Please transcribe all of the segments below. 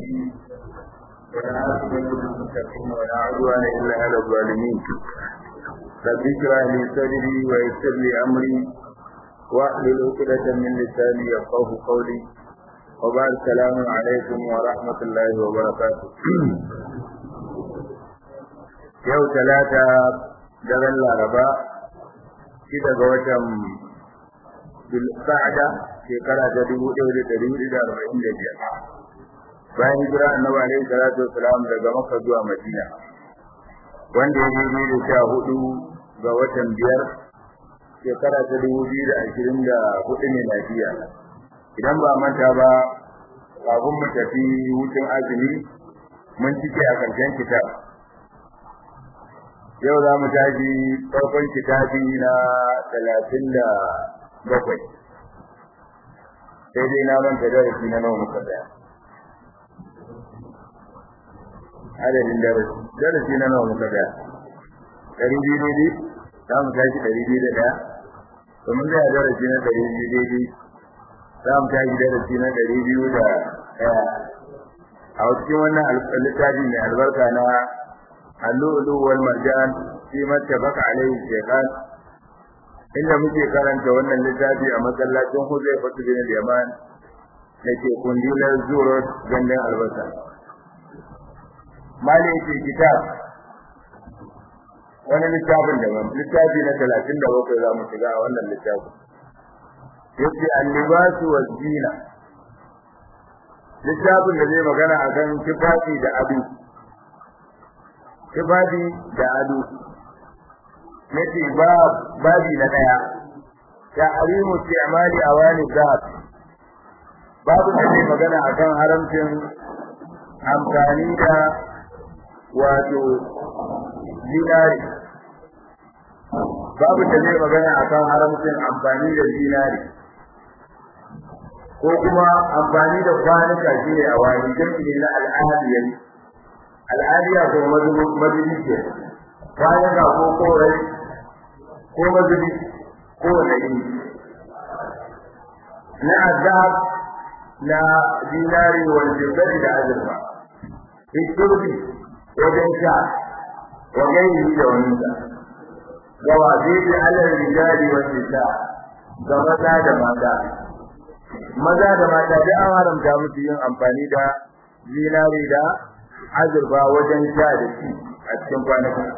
الرحيم والعاقبة للمتقين ولا عدوان إلا على الظالمين رب اشرح لي صدري ويسر لي أمري واحلل عقدة من لساني يفقه قولي وبعد السلام عليكم ورحمة الله وبركاته yau talata daren laraba shida ga watan bilsa'ada shekara ta dubu ɗaya da ɗari hudu da arba'in da biyar bayan hijira annabi alaihi salatu wasalam daga makka zuwa madina wanda ya daidai da sha hudu ga watan biyar shekara ta dubu biyu da ashirin da hudu ne lafiya idan ba manta ba kafin mu tafi hutun azumi mun cike a karshen kitab yau za mu tashi farkon kitabi na talatin da bakwai sai dai na manta darasi na nawa muka tsaya adadin darasi darasi na nawa muka tsaya ɗari biyu daidai za mu tashi ɗari biyu da ɗaya domin zai darasi na ɗari biyu daidai za mu tashi darasi na ɗari biyu da ɗaya a cikin wannan littafi mai albarka na اللؤلؤ والمرجان فيما اتفق عليه الشيخان inda muke karanta wannan littafi a masallacin Huzaifa bin Yaman dake kundilar Zurot gandun albasa mali yake kitab wani littafin da littafi na 37 za mu shiga a wannan littafin yace al-libasu waz-zina littafin da zai magana akan tufafi da ado ibadi da ado yace ba babi na daya ya arimu ti'mali awani zat babu da ne magana akan haramcin amfani da wato zinari babu da ne magana akan haramcin amfani da zinari ko kuma amfani da kwanuka shine awani jami'i na al'adiyar al'adiya ko mazubi ke bayan ga ko korai ko mazubi ko wani na azab na dinari wal jibbati da azurfa fiturbi wajen sha wa gairi da wani sa wa wajibi alal rijali wa nisa ga maza da mata maza da mata da an haramta musu yin amfani da zinari da azurfa wajen sha da shi a cikin kwanaki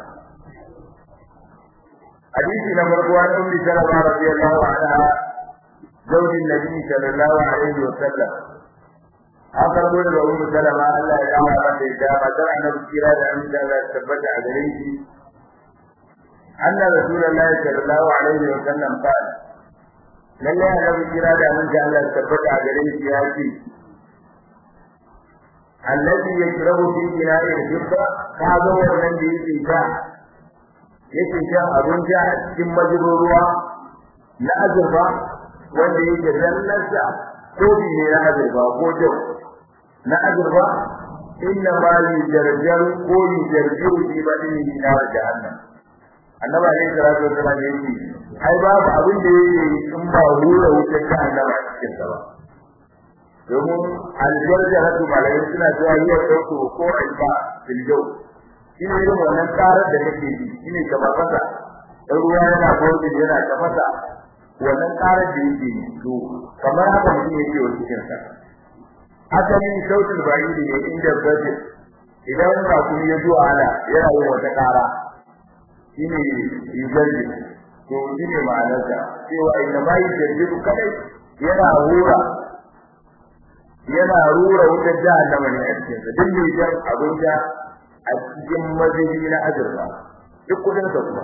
hadisi na farko an ummi salama radiyallahu anha zawjin nabi sallallahu alaihi wa sallam an karbo daga ummu salama Allah ya kama mata da matar annabi kira da amin da Allah tabbata a gare shi anna rasulullahi sallallahu alaihi wa sallam qala lalle annabi kira da amin da Allah tabbata a gare shi ya ce الذي يشرب في إناء الفضة هذا هو الذي يشرب yake shan abin ja cikin majiruruwa na azurfa wanda yake zallarsa ko ne na azurfa ko jau na azurfa inna ma li jarjar ko li jarjar fi badin na jahannam annabi alaihi salatu wasallam yake ai babu abin da yake in ba hura wutar jahannama a cikin sa ba domin aljarjaratu malai suna cewa yi wa ɗauko ko alba filjau shi ne irin wannan karar da kake ji shi ne kamar fasa ɗan ruwa yana gordin yana ta fasa wannan karar da yake yi to kamar haka mutum yake wa cikinsa asalin sautin ba'idi ne inda budget idan ba kuma ya zuwa ala yana yin wata kara shi ne ijarji to shi ne ma'anarsa cewa inda ma yi jarjiru kadai yana hura yana rura wutar jahannama ne a cikin sa duk mai jan abin da a cikin mazaji na azurfa duk kudin sa kuma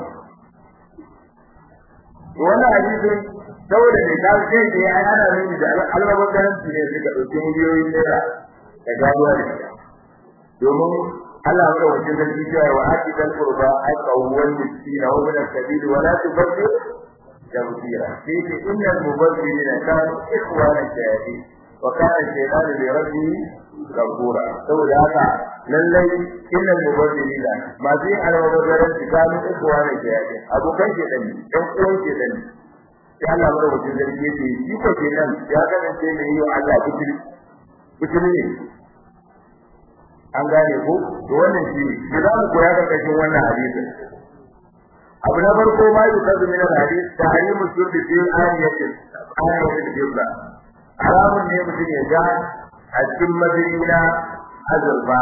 wannan hadisin saboda ne ta ce da ya ana nuni da albaban garanti ne suka dauki miliyoyin naira da gaduwa da ita domin Allah ya wuce da cewa wa aqidal qurba aqawwal miskina wa min as-sabil wa la tubaddil tabdira fi innal mubaddilina kanu ikhwana shayatin وكان الشيطان لربه غفورا saboda haka lallai innal mubaddilina ma zai almubazzaran tsakanin ikuwa ne ke yake abokan ke dani dan uwan ke dani sai Allah ya rubuta zargi yake shi ko ke nan ya kasance ne yi wa Allah butuli butuli ne an gane ko to wannan shi ne za mu koya karkashin wannan hadisin abu na farko ma yi kazu min hadis tahrimu shurbi fi ayatin ayatin jibra haramun ne mutum ya ga a cikin madini na azurfa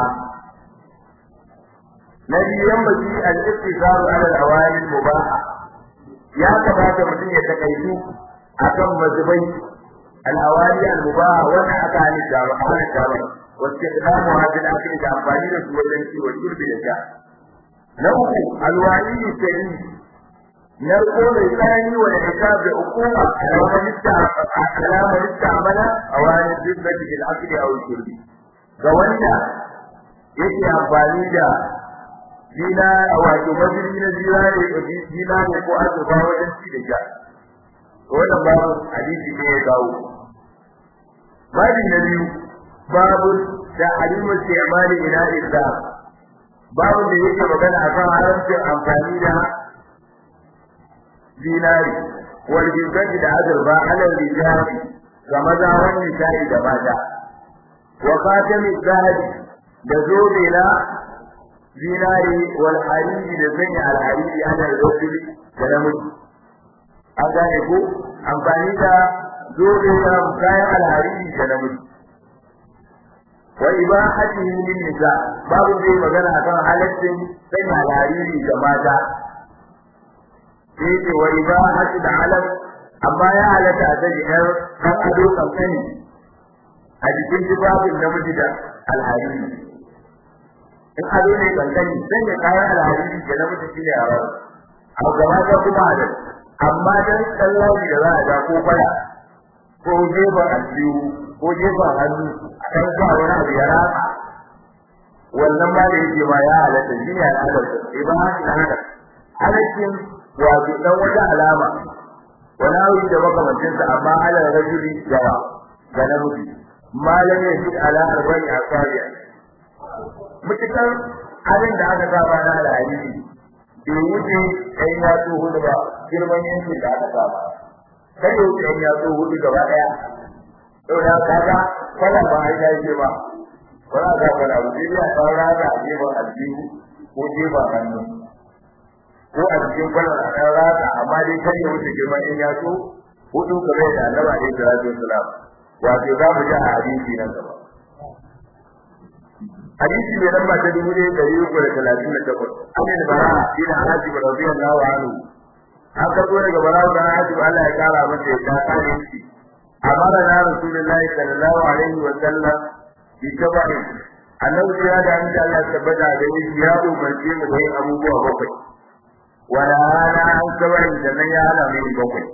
na biyu yan baki al-ittisaru ala al-awali mubaha ya kamata mutum ya takaitu akan mazubai al-awali al-mubaha wanda aka halitta ba a halitta ba wacce islamu hajjin ake da amfani da su wajen ciwo shurbi da sha na uku alwali shari narko mai tsanani wa ikab da hukuma alamar istamala a wani zibbati bil akli aw shurbi ga wanda yake amfani da dina wato majini na zinare dina ne ko azurfa wajen ci da sha wannan babu hadisi ne ya kawo babin na biyu babu da alimul istimali ila islam babu da yake magana akan haramcin amfani da dinari wal jibbati da azurfa ala rijali ga maza wani sai da mata wa khatami zahabi da zobe na dinari wal hariri da sanya al hariri ala rajuli da namiji an gane ko amfani da zobe na kayan al hariri da namiji wa ibahatihi lin nisa babu zai magana akan halaccin sanya lariri ga mata sai ce wa ibahati da alam amma ya halatta a sanya yar kan ado kankani a jikin tufafin namiji da alhariri in ado ne kankani sanya kayan alhariri ga namiji shi ne haram a gaba ta kuma halal amma dan tsallaji da za a ja ko fara ko gefen aljihu ko gefen hannu a kan sa wani abu ya rasa wannan ba da yake ma ya halatta shi ne al'adar sa sai ba shi da haka halaccin wato dan wata alama wani abu da makamancin sa amma ala rajuli yawa ga namiji malam ya fi ala arba'in asabiya mutukar abin da aka saba na al'adisi bai wuce ɗan yatsu hudu ba girman yankin da aka saba kai ya wuce ɗan yatsu hudu gaba ɗaya saboda kaga kwana ba ai da yake ba wala ga kwana ba sai ya fara da gefen aljihu ko gefen hannu ko a cikin kwana a kan rata amma dai kan ya wuce girman in ya so hudu kamar da annabi alaihi salatu wassalam wato za mu ji a hadisi nan gaba hadisi ne lamba ta dubu ɗaya ɗari uku da talatin da takwas an yi bara bin hajji radiyallahu anhu an karɓo daga bara da hajji Allah ya kara masa ya ta kare shi أمرنا رسول الله صلى الله عليه وسلم بسبع annabi ya da an Allah tabbata da shi ya umarce mu da yin abubuwa bakwai wala ana an sabai da nan ya hana mu bakwai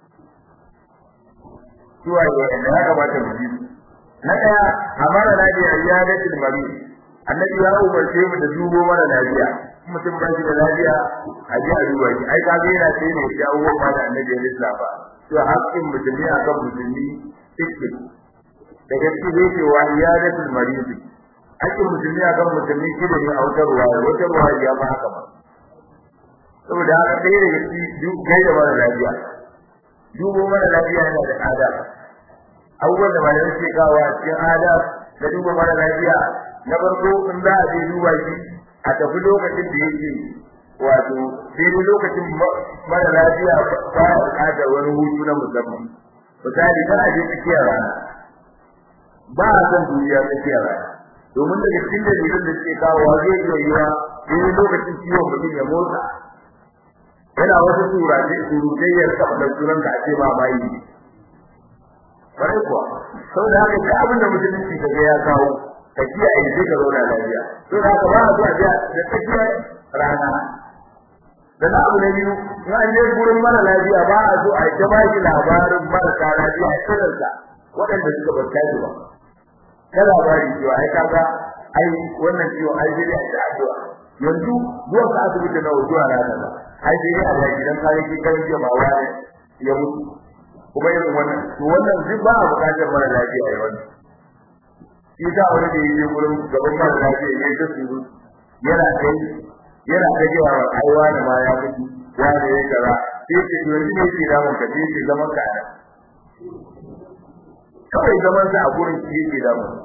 suwa ya ya kamata mu ji na daya amara na da ayyadatul mari annabi ya umarce mu da dubo mara lafiya mutum ba shi da lafiya a ji a duba shi ai kaga yana sai ne ya uwa ma da annabi ya lissafa to haƙƙin musulmi akan musulmi cikin da gaske zai ce wa iyadatul marid haƙƙin musulmi akan musulmi shi ne a wata ruwa wata ruwa ya ba haka ba saboda haka sai da gaske duk kai da mara lafiya dubo mara lafiya yana da ada abubuwan da malamai suke kawo a cikin ada da duba mara lafiya na farko in za a je duba shi a tafi lokacin da yake wato sai dai lokacin mara lafiya ba ya bukatar wani hutu na musamman misali kan aje tsakiyar rana ba a san duniya tsakiyar rana domin daga cikin dalilan da suke kawowa zai iya yiwa sai lokacin ciwon mutum ya motsa yana wasu surace surutayyar kafa da sunan da ake ba bayi ne bare kuwa saboda haka duk abin da musulunci kaga ya kawo ka kiyaye sai ka zauna lafiya to da haka ba a zuwa da tsakiyar rana da na abu na biyu in an je gurin mara lafiya ba a zo a yi ta bashi labarin marasa lafiya a kanarsa waɗanda suka bata shi ba ta labari cewa ai kaga ai wannan ciwo ai sai a ta addu'a yanzu zuwa ka asibiti na zuwa rana ba ai sai a da gidan kare ki kan ce ba wani ya mutu kuma irin wannan to wannan duk ba a buƙatar mara lafiya ya wannan shi ta wani da yake gurin gaban mara lafiya ya yi ta suru yana kai yana ta cewa ai wani ma ya mutu wani ya kaza sai ce yanzu ne ke da mun ka sai ce zaman ka ana kawai zaman sa a gurin shi yake da mun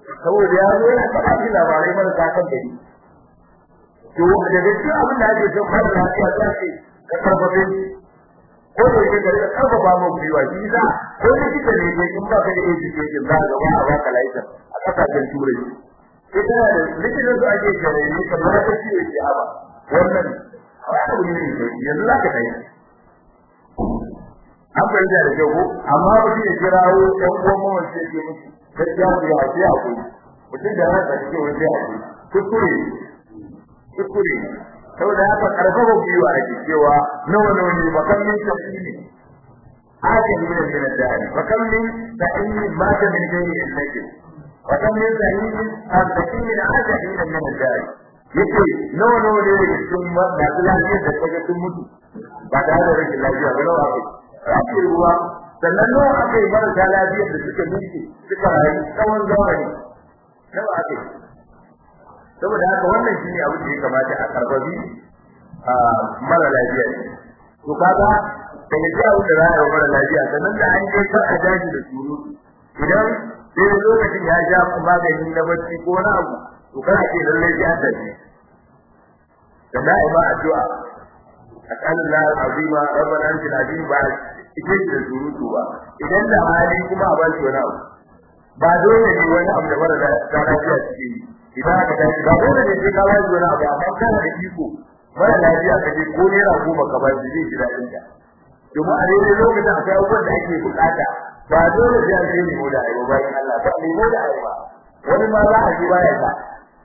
saboda ya zo yana faɗa shi labarai marasa kan gari to da gaskiya abin da ake son fara lafiya za ce ka karfafe ko da yake ka karfafa mu biwa shi za ko da kike ne ke in ba ka da education za ka ba a baka license a kasashen turai ita da likitan su ake gare ne kamar ta ciwo ke haba wannan abu ne ne yanzu za ka tayi an fahimta da kyau ko amma ba shi ya kirawo ɗan uwan mawan sai ke musu gaskiya ku ya ce akwai mutum da ransa cikin wani sai akwai kuskure kuskure saboda haka karfafa gwiwa ake cewa nawa nawa ne bakan min tafsiri ake min min dani bakan min ta'ini ma ta min gairi illati bakan min ta'ini azaki min ajali min min dani yace nawa nawa ne daga cikin masu lafiyar da kaga sun mutu ba da da rashin lafiya ba nawa ake ake ruwa sannan nawa ake marasa lafiyar da suka mutu suka rayu tsawon zamani nawa ake saboda haka wannan shine abu da ya kamata a karbabi a mara lafiya ne to kaga da ya jawo da rayuwar mara lafiya sannan da an je ka a daji da suru idan sai lokacin ya ja magani na bacci ko na abu to kana ce lalle ya tafi da da'i ba addu'a asallallahu alazima rabbana antil azim ba ike da surutu ba idan da hali kuma a ba shi wani abu ba dole ne wani abu da mara lafiya cikin yi idan aka tashi ba dole ne sai ka ba shi wani abu amma kana da iko mara lafiya ka je ko naira goma ka ba shi zai ji daɗin ta domin a daidai lokacin akwai abubuwan da ake bukata ba dole sai an sai nemo da aiwa bayan Allah ba nemo da aiwa wani ma za a ji baya ka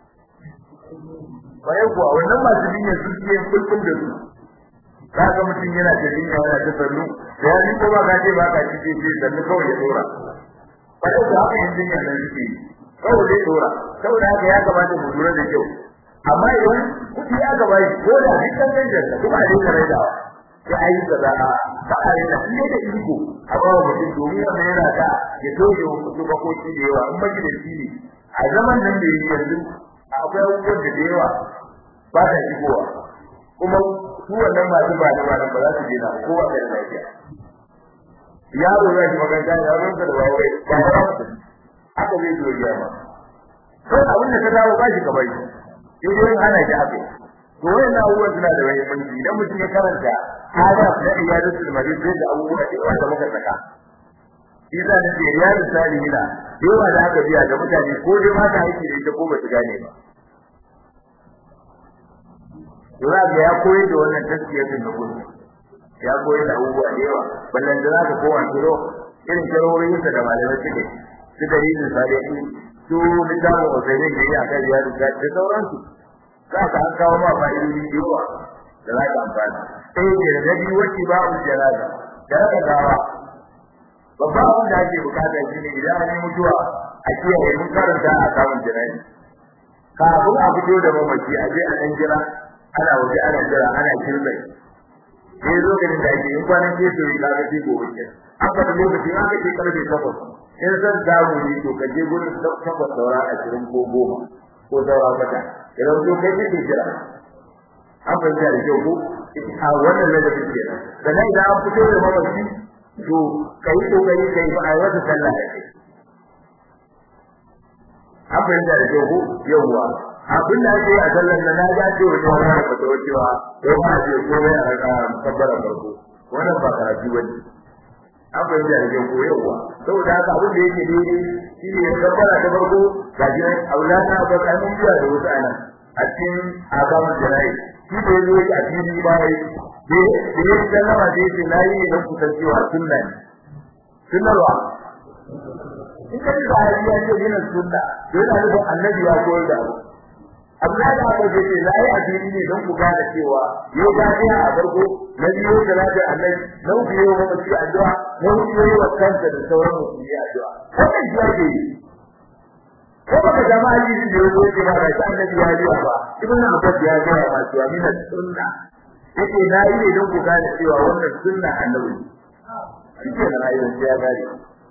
bayan kuwa wannan masu jinya su ke kulkul da su ka ga mutum yana da jinya yana ta sannu da ya ji ko ba ka ce ba ka ci ce sannu kawai ya dora bayan kuwa haka yin jinya nan suke yi kawai zai dora saboda haka ya kamata mu lura da kyau amma idan kuɗi ya gaba shi ko da duk kan ganjar da kuma a dinga raidawa ya ayi kaza a ba a yi lafiya da iko a ba wa mutum domin wannan yana da ya toge wa kuɗi bakoki da yawa in baki da shi ne a zaman nan da yi yanzu akwai abubuwan da da yawa ba ta shigowa kuma su wannan masu ba da ba ba za su dena kowa da lafiya yaro ya shi makaranta yaron ka da ba wai ba ba haka zai zo ya ma sai abin da ka dawo ba shi ka bai sai dai ana shi akai to wannan abubuwan suna da muhimmanci idan mutum ya karanta adab na iyadatul marid sai da abubuwa da yawa da muka saka Iza da ke riyadu salihina yawa da aka biya ga mutane ko dai ma ta aiki da ita ko ba su gane ba Yura ga ya koyi da wannan tasbiyatin da kullu ya koyi da abubuwa da yawa ballan da zaka kowa kiro irin kirorin da malamai suke su dalilin salihin su littafin wasannin da ya kai riyadu da sauransu za ka an kawo ma fa'idodi da yawa da za ka amfana sai ke da nabi wacce ba mu janaza da raka gawa babban abin da ake bukata shi ne idan an yi mutuwa a kiyaye mun karanta a samun jana'i kafin a fito da mamaci a je a ɗan jira ana waje ana jira ana kirmai sai lokacin da ake yin kwanan ke so ka ga sai gobe ke aka da lokacin aka ce karfe takwas in san damu ne to ka je gurin takwas saura ashirin ko goma ko saura kwata idan to kai kake jira an fahimta da kyau ko a wannan ladabin ke sannan idan an fito da mamaci to kai kokari kai ba a wata sallah da kai an fahimta da kyau ko yawwa abin da ake yi a sallar da na ga ce wani wani da fata wacewa ko ba a ce ko bai a raka kabbara farko wannan ba karatu bane an fahimta da kyau ko yawwa saboda haka abin da yake daidai shi ne ya kabbara ta farko ga shi nan aulana ba ka mun biya da wasu anan a cikin azaman jana'i shi da ya zo a fili ba ya da ya sallama da ya ce na yi ne don kusancewa sunna ne sunnarwa in ka ji ba ya ce yana sunna yana nufin annabi ya koyar da abu Abdullahi da Abu Bakar la yi addini ne don ku gane cewa yau ga ya a farko na biyo da lafiya annabi na biyo wa mutum addu'a na biyo wa kanta da sauran musulmi addu'a wannan shi ake yi ko baka jama'a ji da yau ce ba da annabi ya yi ba ibn Abbas ya ga ba cewa min sunna yake na yi ne don ku gane cewa wannan sunna annabi shi ke da rayuwar ya gane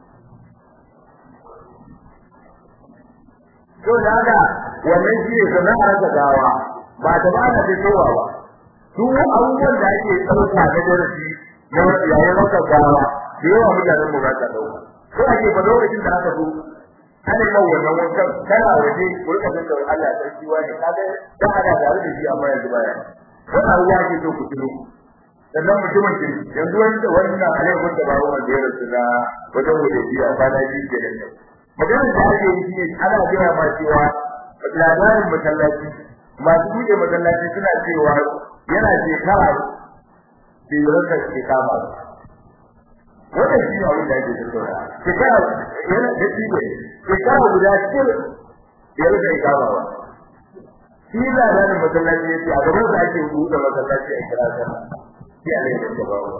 to da haka wannan shi ne sana'ar da gawa ba ta ba da fitowa ba duk abubuwan da ake tsauka da darasi na yayin raka gawa da yawa mutanen mu ba ta dauka ko ake ba lokacin da aka zo ana yi wannan wankan kana waje ku rika jin da Allah sarki wani kaga da ana tare da shi amma yanzu baya wannan ruwa ke so ku tuno sannan mutumin ke yanzu wanda wannan alaikun da bawo wanda ya rasu na wajen wajen biya kwana biyu ke da nan maganar da ake yi shine ana gaya ma cewa labarin masallaci masu buɗe masallaci suna cewa yana shekara biyar da ke kama wannan shi ne abin da ake tattauna shekara yana da shi ne shekara guda cikin biyar da ke kama ba shi labarin masallaci ya ce a gaban da ake buɗe masallaci a kira sallah sai a laifin da babu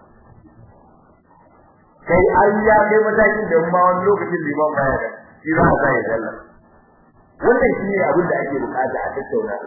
kai an ya kai matakin da ma wani lokacin liman baya da shi za a sa ya sallah wannan shi ne abin da ake bukata a tattauna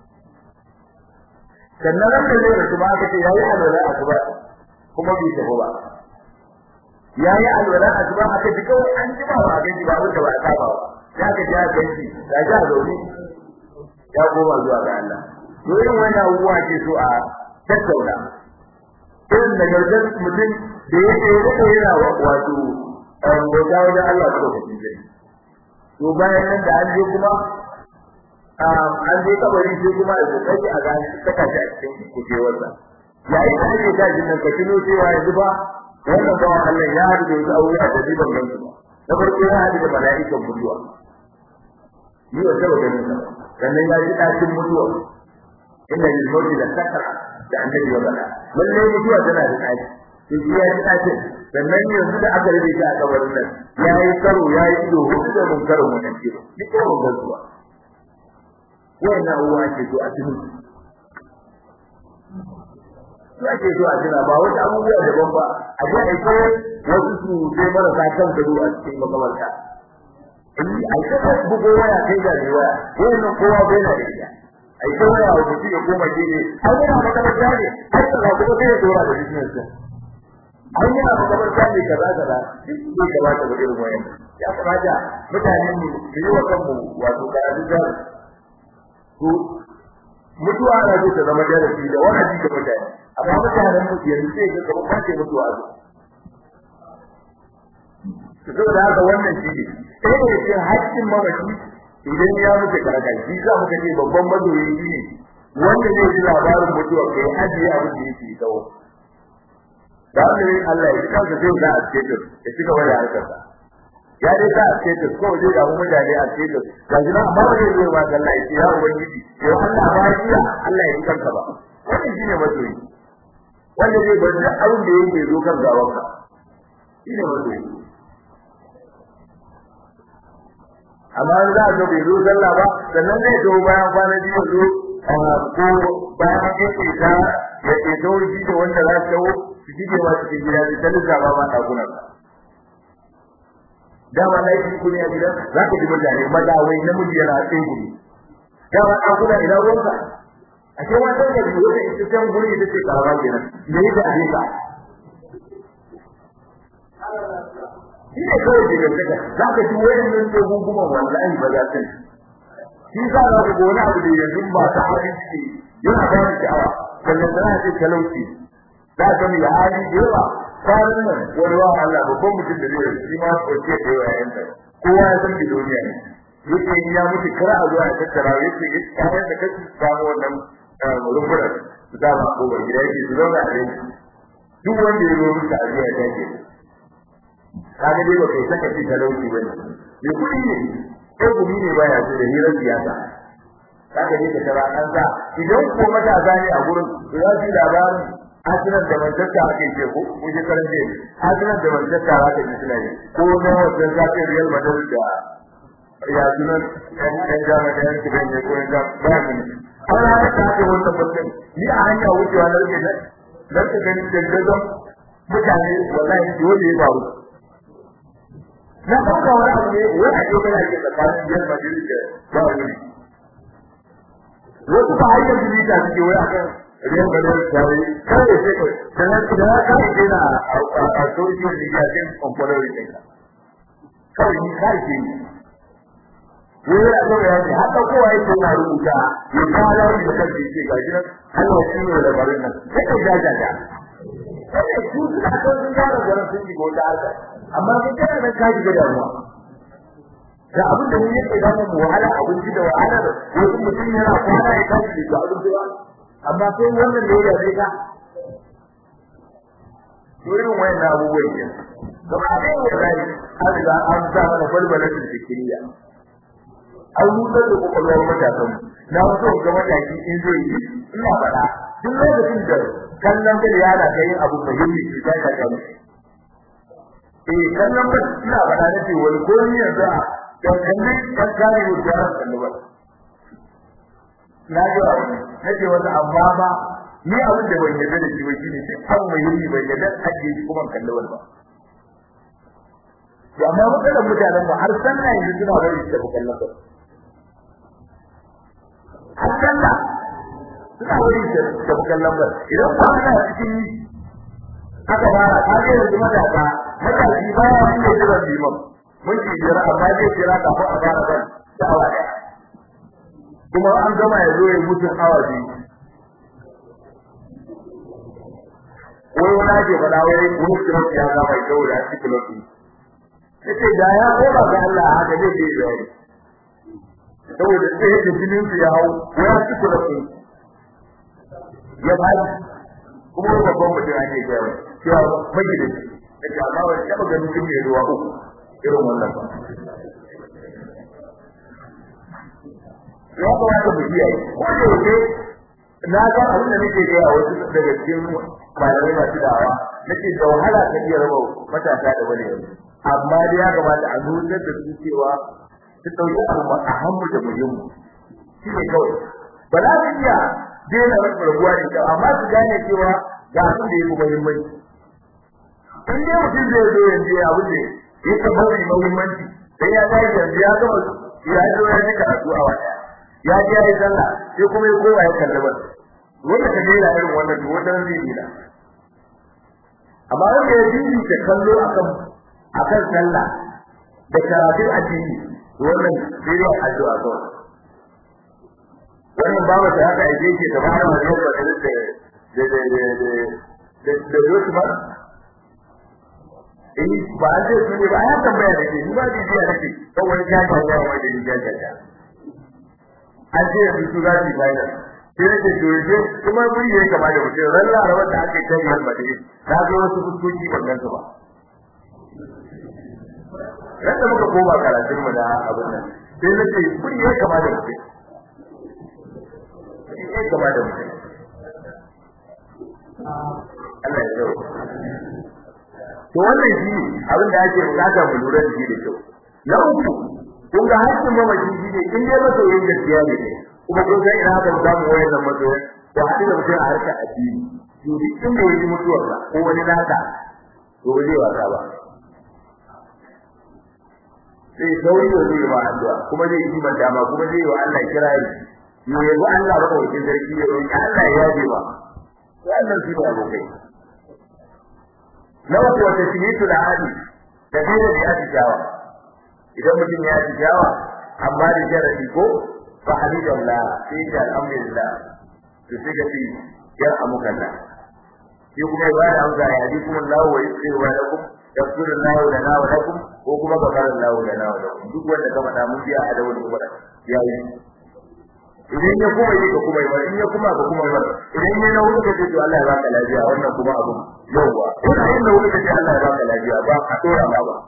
sannan ran da zai rasu ba aka ce yayi alwala asuba kuma bai tafi ba yayi alwala asuba aka ji kawai an ji ba ba gaji ba wanda ba a saba ba sai aka ji aka gaji da ja zaune ya koma zuwa ga Allah to irin wannan abubuwa ke so a tattauna irin da gargar mutum da yake yake yana wato bauta wajen Allah ko da shi to bayan nan da an je kuma an je kabari sai kuma a kokari a ga saka shi a cikin kujewarsa yayin da ake sa jin nan ka tuno cewa yanzu ba wannan bawan Allah ya haɗu da wasu aure a dalilin nan su na farko ya haɗu da mala'ikan mutuwa ni wa saba ganin sa sannan ya ji ɗakin mutuwa inna lil mawti la sakara da annabi ya faɗa lallai mutuwa tana da ɗaki to shi ya ji ɗakin sannan yanzu da aka rage shi a kabarin nan ya yi karo ya yi ido hudu da mun karo mun nan kiro duk ko mun gazuwa wannan uwa ake so a cikin su ake so a tuna ba wata abubuwa daban ba a ji a kai wasu su sai marasa kan gado a cikin makamarta a yi kasa bugo waya kai da ne waya wannan kowa bai na da ita a yi waya wa mutum ya koma gini har yana makamarta ne har yana kuma sai ya dora da business din an yi abu kamar kame kaza kaza duk bai kamata ba irin wayan ya kamata mutanen mu su yi wa kanmu wato karatu da to mutuwa na zo ta zama darasi da wa'azi ga mutane amma mutanen mu yanzu sai ga kamar ba ce mutuwa zo to da haka wannan shi ne sai da yake haƙƙin mamaci idan ya mutu karaka shi za mu kace babban madoyi ne wanda zai ji labarin mutuwa kai ajiye abin da yake kawo da wannan Allah ya kansa zai da asketo ya ci gaba da harkar sa ya dai sa asketo ko zai da mu mutane asketo ga jina amma ba zai zo ba Allah ya ce ya ubangiji ya Allah ba ya Allah ya kanka ba wannan shine masoyi wanda zai bar da abin da yake zo kan gawanka shine masoyi amma za a zo bai zo sallah ba sannan zai zo bayan kwana biyu zo ko bayan an yi ta ya ke tauri da wanda za su su shige ma cikin gida su ta lissafa ma ɗakunan ka. Dama na yi kuni a gidan za ka ji mutane maza wai namiji yana tsaye guri. Dama ɗakuna ina ruwanka. A ce wata da biyu wata ita can guri ita ce karama kenan. Me yi da abin ka? Shi ne kawai ke gantaka za ka ji wani nan ce gunguman wallahi ba za ta yi. Shi za ka ga wani abu da yanzu ba ta harin ciki yana ba ni sha'awa. Sannan tana ce talauci za ka mu hali da yawa kwanan nan wani wa Allah babban mutum da zai shi ma kwace da yawa yayin da kowa ya san duniya ne yake in ya mutu kar a zuwa ya tattara yake ya kayan da kashi samu wannan rumfura su da ba ko gida yake su zauna a yanki duk wanda ya zo musu a jiya ta ke kaga dai ba kai saka shi talauci ba ne me kuɗi ne ko gumi ne baya so da hirar siyasa kaga dai ka tara an sa idan ko matasa ne a gurin za su yi labarin hasinan da manchester ake ce ko ko je karan je hasinan da manchester ake ce suna yi ko na wannan zafin real madrid da ya sunan yan yan jama da yan kiban ne ko yan jama ba ni an ha ta ce wannan mutum ni a hanya wucewa na rike nan dan ka gani da gazon mutane wallahi dole ya faru na ɗauka wani abu ne wani ake mai ake tsakanin real madrid da bayern wasu ba hayyar bilita suke wai akan idan ba da tsari kai sai ko dan da ka yi na a social media din komfort din ka kai ni kai ce wai a ga ya ji haka kowa yake na rubuta ya fara da kanki ce ga jiran Allah shi ne da barin nan sai ka ga ga sai su suna son sun gara garin sun ji gota haka amma kai kana nan ka ji da damuwa ga abin da mun yake zama mu wahala abinci da wahala wasu mutum yana kwana ya tashi da abin da amma sai wannan da ya yabe ka irin wayan abubuwan ne kuma a cikin rayuwa an riga an sa mana balbalatin fikiriya an hutar da kwakwalwar matasan na so ga mataki in zai yi ina faɗa duk lokacin da kallon bai yana ga yin abu muhimmi ke ta ta kan eh kallon bai ina faɗa na ce wani ko ni yanzu a dan kallon kan kare mu da kallon bai na ji wani na ce wani amma ba ni abin da ban yarda da shi ba shine sai an muhimmi ban yarda ake shi kuma kallon ba to amma mutanen mutanen mu har sanna yanzu suna bari su tafi kallon bai har sallah suna wani da bukan lambar idan ba ana cikin aka fara ka ga yanzu matasa matashi ba ya wani da jiran liman mun ci jira amma zai jira kafin a fara ban da awa ɗaya kuma an gama ya zo ya mutu awa biyu wai wani ake faɗa wai wani kilot ya gama ya kawo da shi kilot ne ya ce da ya koma ga Allah haka zai je bayani saboda sai da jinin su ya hau ya ci kula su ya ba kuma babban mutum ake gaya cewa magi da shi da amma ba taɓa ganin kin mai ruwa uku irin wannan ba ya kamata mu kiyaye ko da yake na ga abin da nake gaya wasu daga cikin malamai masu dawa nake da wahala ka iya raba matasa da wani yanzu amma dai ya kamata a nuna da su cewa su ɗauki abu a hannu da muhimmu shi ne kawai ba za su iya daina rabuwa da kyau amma su gane cewa ga abin da ya fi muhimmanci in dai mutum zai zo yanzu ya abin da ya taɓa mai muhimmanci sai ya tashi yanzu ya gama ya zo ya ji karatu a wata ya ji ya yi sallah sai kuma ya kowa ya kalli ba wanda ka daina irin wannan to wannan zai dina amma wanda ya bibita kallo akan akan sallah da karatun addini wannan sai dai addu'a ko wannan babu da haka yake ke da fara wannan ba da da da da da da da ba eh ba da su ne ba ya tambaya da ke ni ba bibiya nake ko wani ya ga ya mai da ni ga ga an ce yanzu su za su yi bayan sai nake to yanzu kuma mun yi kama da mutum ran larabar da aka yi ta yi halbade na ga wasu fuskoki ban gansu ba Randa muka koma karatun mu da abin nan sai na ce kun yi kama da mutum. Kun yi kama da mutum. Allah ya zau. To wannan shi ne abin da ake bukata mu lura da shi da kyau. Na uku kun ga hakkin mamaci shi ne in dai masoyin gaskiya ne kuma kun san ina kan samu wayannan masoyan ko haɗu da mutum a harkar addini. To duk inda ya ji mutuwarsa ko wani naka to ba zai wasa ba. sai sauri da zai ba addu'a kuma zai yi mata ma kuma zai wa Allah kirari ne yabi Allah ba kawai sarki ya roki Allah ya yabe ba wannan shi ne abokai na wato wata shimitu da hali da dai da ya tijawa idan mutum ya tijawa amma da jaradi ko fa hamidallah sai ya alhamdulillah to sai ga shi ya amukalla shi kuma ya bada amsa ya ji kuma Allah wa yusri wa lakum yaghfiru Allah lana wa lakum ko kuma gafara Allah lana wa lakum duk wanda ka faɗa mun biya a da wani kuma ya yi idan ya kuma yi ka kuma yi in ya kuma ka kuma yi idan ya nawo ka ce to Allah ya baka lafiya wannan kuma abu yawa ina yin nawo ka ce Allah ya baka lafiya ba a dora ma ba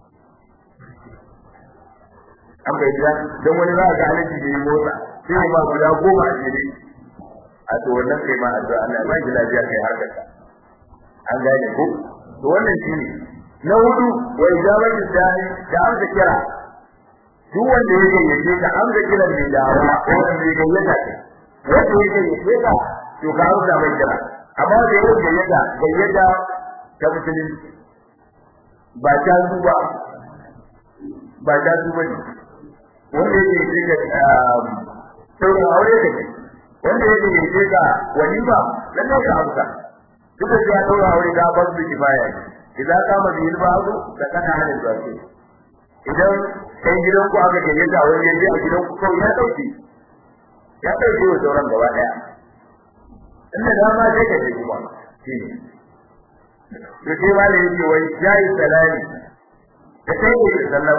an bai da dan wani za ga alaji da yi motsa sai ma guda goma a jere a to wannan kai ma addu'a Allah ya baki lafiya kai harkar ka an gane ko to wannan shine na hudu wa ijabatu da'i da amsa kira duk wanda yake yace ka amsa kiran mai dawa wanda yake yace wanda yake yace ka to ka amsa mai kira amma da yake yace gayyata ta musulunci ba ta duba ba ta duba ne wanda yake yace ka sauran aure kake wanda yake yace ka walima lalle ka amsa duk da ya daura aure da ba su kifaya idan kama bi ilbazu da kana halin zafi idan kai gidan ku aka ganye da wani yaje a gidan ku kawai ya dauke ya dauke wa sauran gaba daya inda dama sai ka je kuma shine to sai wale yake wai yayi salami da kai ne sallama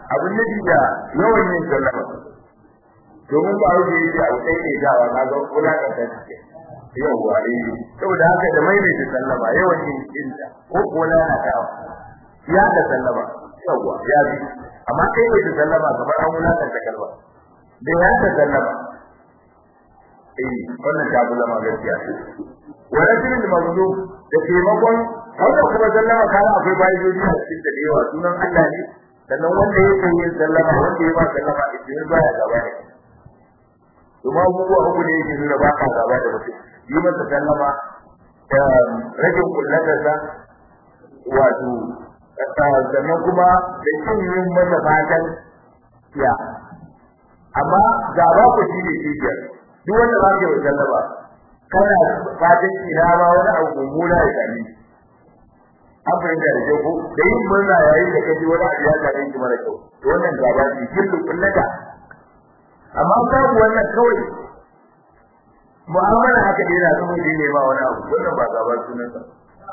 abin nufi da yawan yin sallama domin ba wuce yake abu ɗaya ne dawa na ga kula da ta ce yawwa eh saboda haka da mai ne sallama yawan yin inda ko ko lalatawa ya da sallama yawwa ya bi amma kai ne da sallama kamar an wulaka ta kalma da ya da sallama eh wannan ta bulama gaskiya wa rajulul mazlum da taimakon wannan kuma sallama kana akwai bayoyi a cikin da yawa sunan Allah ne sannan wanda yake yin sallama wanda ya ba sallama idan baya gaba ne kuma abubuwa uku ne yake nuna ba ka gaba da mutum yi masa sallama rage kullatarsa wato sannan kuma da kin yin masa fatan ya amma gaba ku shi ne kibiyar duk wanda ba ke wa sallama kana fatan ina ma wani abu mummuna ya sami an fahimta da kyau ko da yin murna yayin da kaji wani abu ya same shi mara kyau to wannan gaba ce kullu kullata amma babu wannan kawai mu'amala haka dai na zama ne ba wani abu wannan ba gaba sunan sa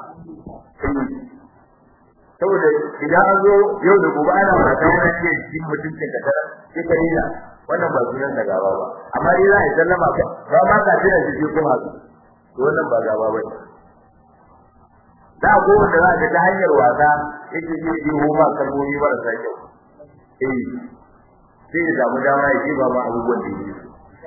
saboda idan an zo yau da gobe ana mata yana ce cikin mutuncin ka tara sai ka dina wannan ba sunan da gaba ba amma dai za a yi sallama ba ba ma ka tira shi kuma to wannan ba gaba ba da ko wanda za ka ta hanyar wasa yake yi yi homa kalmomi marasa kyau eh sai ya samu dama ya ba ma abubuwan da yake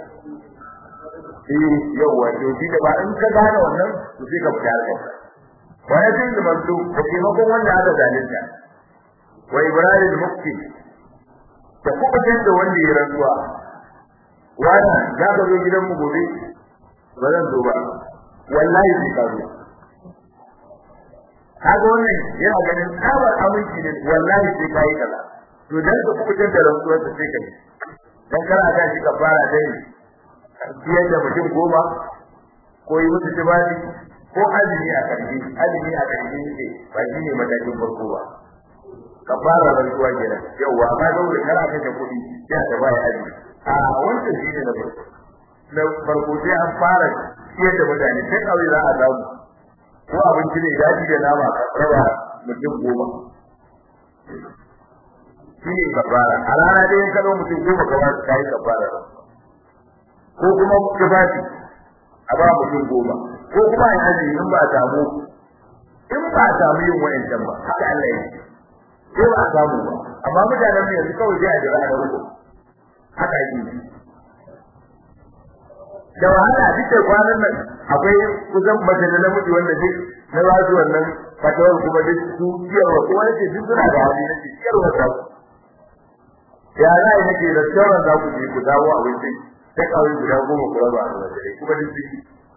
eh yawa to shi da ba in ka gane wannan to sai ka fita harkar wani jin da mantu da taimakon wanda aka zalunta wa ibrahim mukti da kuɓutar da wanda ya rantsuwa wani za ka zo gidan mu gobe ba zan zo ba wallahi sai ka zo kaga wannan yana ganin tsabar aminci ne wallahi sai ka yi kaza to dan ka kuɓutar da rantsuwar ta sai ka yi dan kana ta shi ka fara dai biyar da mutum goma ko yi musu tibali ko azumi a ƙarshe azumi a ƙarshe ne ba shi ne matakin farko ba ka fara rantsuwa kenan yauwa amma saboda kana kashe kuɗi sai ka ba ya azumi a wancan shi ne na farko na farko sai an fara ciyar da mutane sai kawai za a samu ko abinci ne daji da nama ka raba mutum goma shi ne kafara a rana dai in ka zo mutum goma ka ba su kayi kafara ko kuma tufafi a ba mutum goma ko kuma a yaji in ba a samu in ba a samu yin wa'ancan ba haka Allah ya ko ba a samu ba amma mutanen mu yanzu kawai sai a jira da ruku haka yi da wahala duk da kwanan nan akwai kusan mace da namiji wanda duk na ba su wannan fatawar kuma duk su ciyarwa kuma nake duk suna da hali nake ciyarwa za ku ya za a yi nake da sauran za ku je ku dawo abinci sai kawai guda goma ku raba a wajen kuma duk su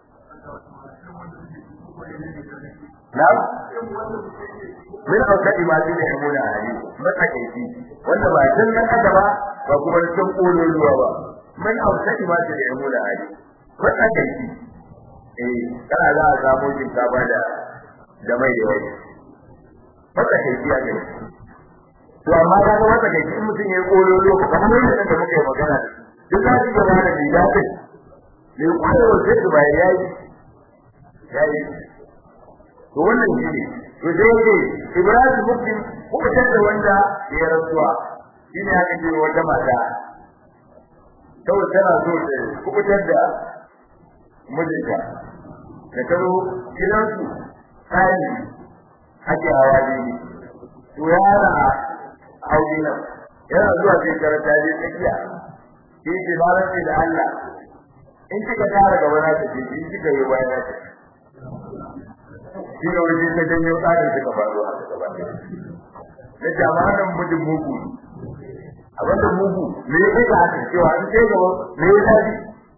na min aukadi ma zai yi muna hali matsakaici wanda ba tun nan aka ba ba kuma tun kolon ruwa ba min aukadi ma zai yi muna hali matsakaici eh kana za a samu shinkafa da da mai da wani matsakaici a gani to amma ka ga matsakaici in mutum ya yi kolon ruwa kamar yadda da muka yi magana duk za su gaba da mai daɗin mai kwayar sai su bayan yayi yayi to wannan shi ne to sai yake Ibrahim Muslim ko da wanda ya rasuwa shine aka ce wata mata kawai tana so ta kubutar da mijinta da karo gidansu tsari ake hawa ne to yana aure nan yana zuwa sai karanta je tsakiya shi ce ba da Allah in kika tara gaba na ta ce in kika yi baya na ta shi ne wani ta janyo tsarin suka faru a ta gaba na jama'a nan mutum mugu abin da mugu me ya kai ga haka cewa in kai gaba me ya tafi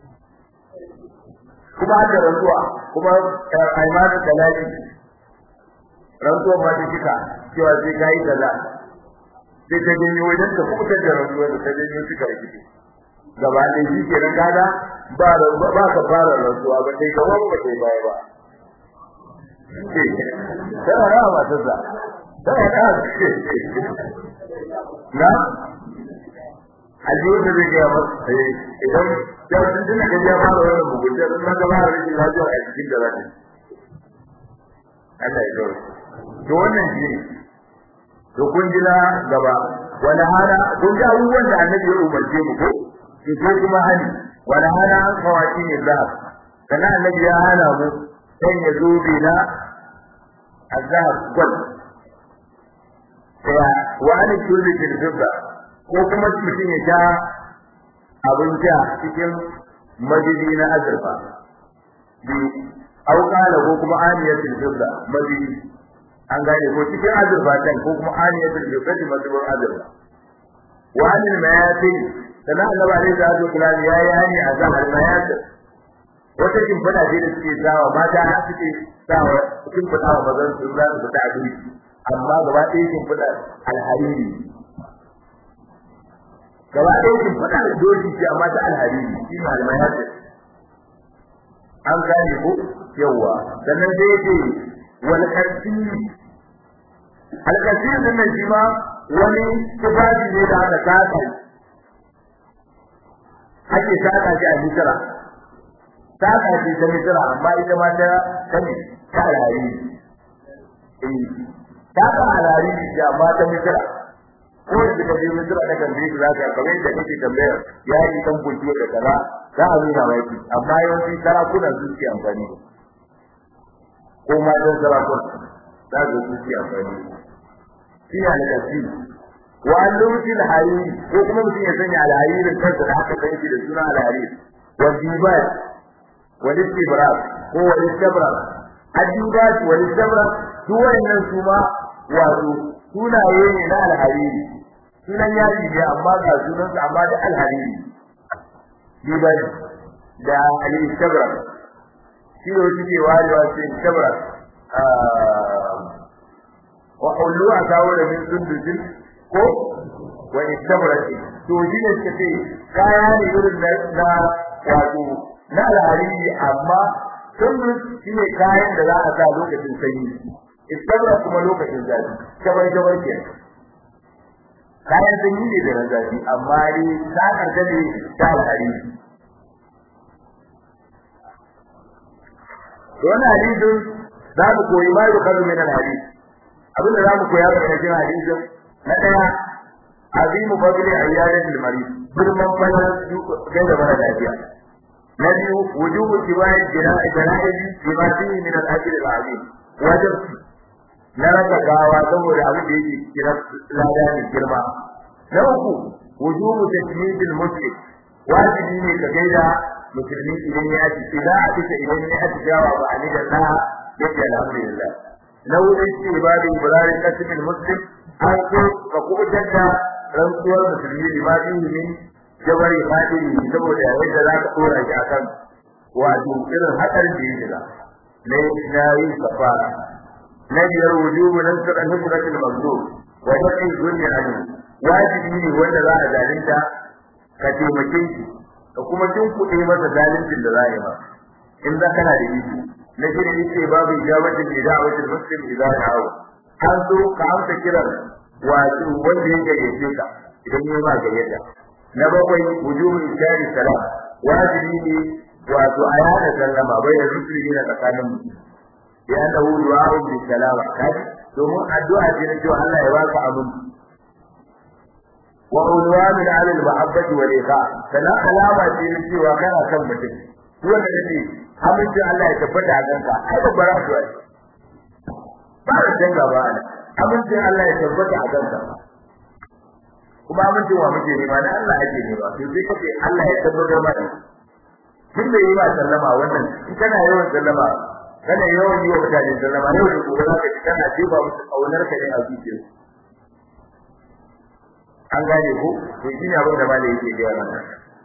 kuma da rantsuwa kuma aimanin da lafi rantsuwa ma ta kika cewa sai ka yi kaza sai ta janyo wajen ka kubutar da rantsuwa da ta janyo suka rikice gaba da shi ke nan kaga ba ba ka fara rantsuwa ba sai gaba ba sai baya ba tana rawa matarsa tana rawa na ajiyo da zai gaya masa idan ya sun tuna ga ya fara wannan mugunta sun ga ba rashin lafiya a cikin da zai Allah ya gaure to wannan shi ne to kun ji na gaba wala hana kun ji abubuwan da annabi ya umarce mu ko to sai kuma hani wala hana an kawaki ne za kana annabi ya hana mu sai ya zo na azhar gwal ya wa an kulli tilfida ko kuma mutum ya sha abin sha cikin majidi na azurfa bi au kala ko kuma aniyatul fidda majidi an gane ko cikin azurfa kan ko kuma aniyatul fidda majibur azurfa wa anil mayatin sana Allah ba da azu kullani yayi hani a zahar mayatin wata kin fada ce da suke sawa mata har suke sawa kin fada wa bazan su za su fita abin amma gaba ɗaya kin fada alhariri gaba ɗaya kin fada doji ce amma ta alhariri shi ne almayatin an gane ko yawa sannan sai yake wal kasiri al kasiri din nan shi ma wani tufafi ne da aka saka ake saka shi a misira saka shi ta misira amma ita ma ta kame ta alhariri eh saka alhariri ce amma ta misira ko da ka je misira da kan je za ka kamar da kake tambayar ya yi kan buki da kaza za a nuna maki amma yawanci sarakuna su ke amfani ko ma don sarakuna za su su ke amfani shi ne alƙasi wa alluti alhariri ko kuma mutum ya sanya alharirin kansa da aka san shi da suna alhariri wa dibat wa istibrak ko wa istabrak adibat wa istabrak duk wannan su ma wato sunaye ne na alhariri sunan yaji ne amma ga sunansa amma da alhariri diban da al-istabrak shi ne suke warewa su istabrak wa kullu asawu da min sundujin ko wa istabrak to shi ne suke ce kaya ne irin na wato na alhariri amma sundus shi ne kayan da za a sa lokacin sanyi istabrak kuma lokacin zafi shabar shabar ke kayan sanyi ne da na zafi amma dai sakar ta ne ta alhariri wannan hadisin za mu koyi ma da kalu min alhadis abinda za mu koya daga cikin hadisin na daya azimu fadli ayyadati almarid girman fadlan gaida mara lafiya na biyu wujubu tibai jira'i jira'i bima fihi min al-ajr al-azim wajib na raka gawa saboda abin da yake kira lada ne girma na uku wujubu tajmidil muslim wajibi ne ka gaida musulmi idan ya ci idan a cika idan ya ci jawa ba a da na yake alhamdulillah na wurin ci ibadi ibrahim kasibin muslim an so ka kubutar da rantsuwar musulmi limani min jabari fadiri saboda yadda za ka dora shi akan wato irin hadar da yake da na na yi kafara na biyar wujubu nan sa kan hukumatul mazlum wa yaqin dunya an wajibi ne wanda za a zalunta ka taimake shi ka kuma jin kuɗi masa zalincin da za a yi ma in za kana da iko na shi ne yake babu ijabatin da da'awatin muslim idan ya hawo an so ka amsa kiran wato wanda ya gayyace ka idan ya ma gayyata na bakwai wujubu ishari salam wajibi ne wato a yana sallama bai da musulmi na tsakanin mu ya da hudu a bi salama kai domin addu'a ce na cewa Allah ya baka aminci wa ulwan ala al-mahabbati wal iqa kana alama ce ne cewa kana kan mutum wanda yake aminci Allah ya tabbata a kanka ai babbar addu'a ce ba da danga ba amincin Allah ya tabbata a kanka kuma amincin wa muke nema na Allah ake nema to sai kace Allah ya tabbata mana kin da yi ba sallama wannan in kana yawan sallama kana yawan yi wa mutane sallama yau da gobe zaka ji kana jefa musu kaunar ka ne a zuciyarsu an gane ko to shi ne abin da malai yake gaya mana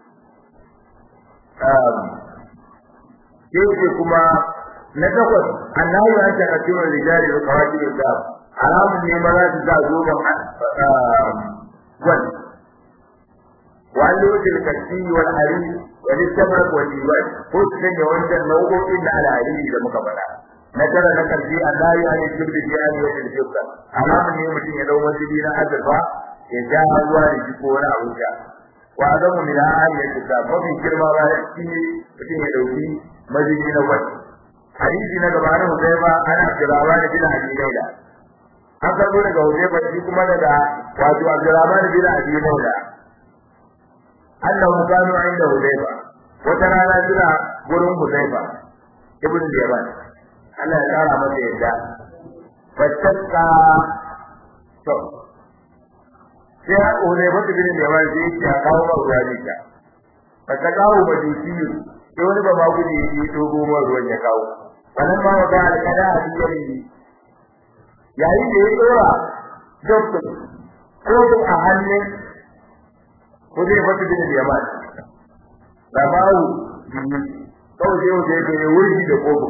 yake kuma na takwas annahu an ta katimu rijali da kawaki da haramun ne maza su za zo ga gwan wani wuce kasi wal hari wani sabar wani wani ko su sanya wancan nau'o'in da al'adari da muka faɗa na tara na karshe annahu an yi shirbi bi an yi wata shirka haramun ne mutum ya dau wasu na azurfa ya ja ruwa da shi ko wani abu sha wa azamu min ayati ta mafi girma ba shi mutum ya dauki majiji na wani hadisi na gaba na Hudayba ana kirawa da bin Abi Laila an karbo daga Hudayfa shi kuma daga wato Abdurrahman bin Abi Mawla annahu kanu inda Hudayfa wata rana suna gurin Hudayfa ibn Yaman Allah ya kara masa yadda fattaka to sai Hudayfa bin Yaman sai ya kawo ruwa ne ta fattaka wa majusi sai wani ba ma gudu ya dogo ruwan ya kawo wannan ma wata alƙada a cikin yayin da ya dora doktor ko a hannun ko zai fata bin yaman da bawu biyu kawai sai wanda ya yi wurgi da kogo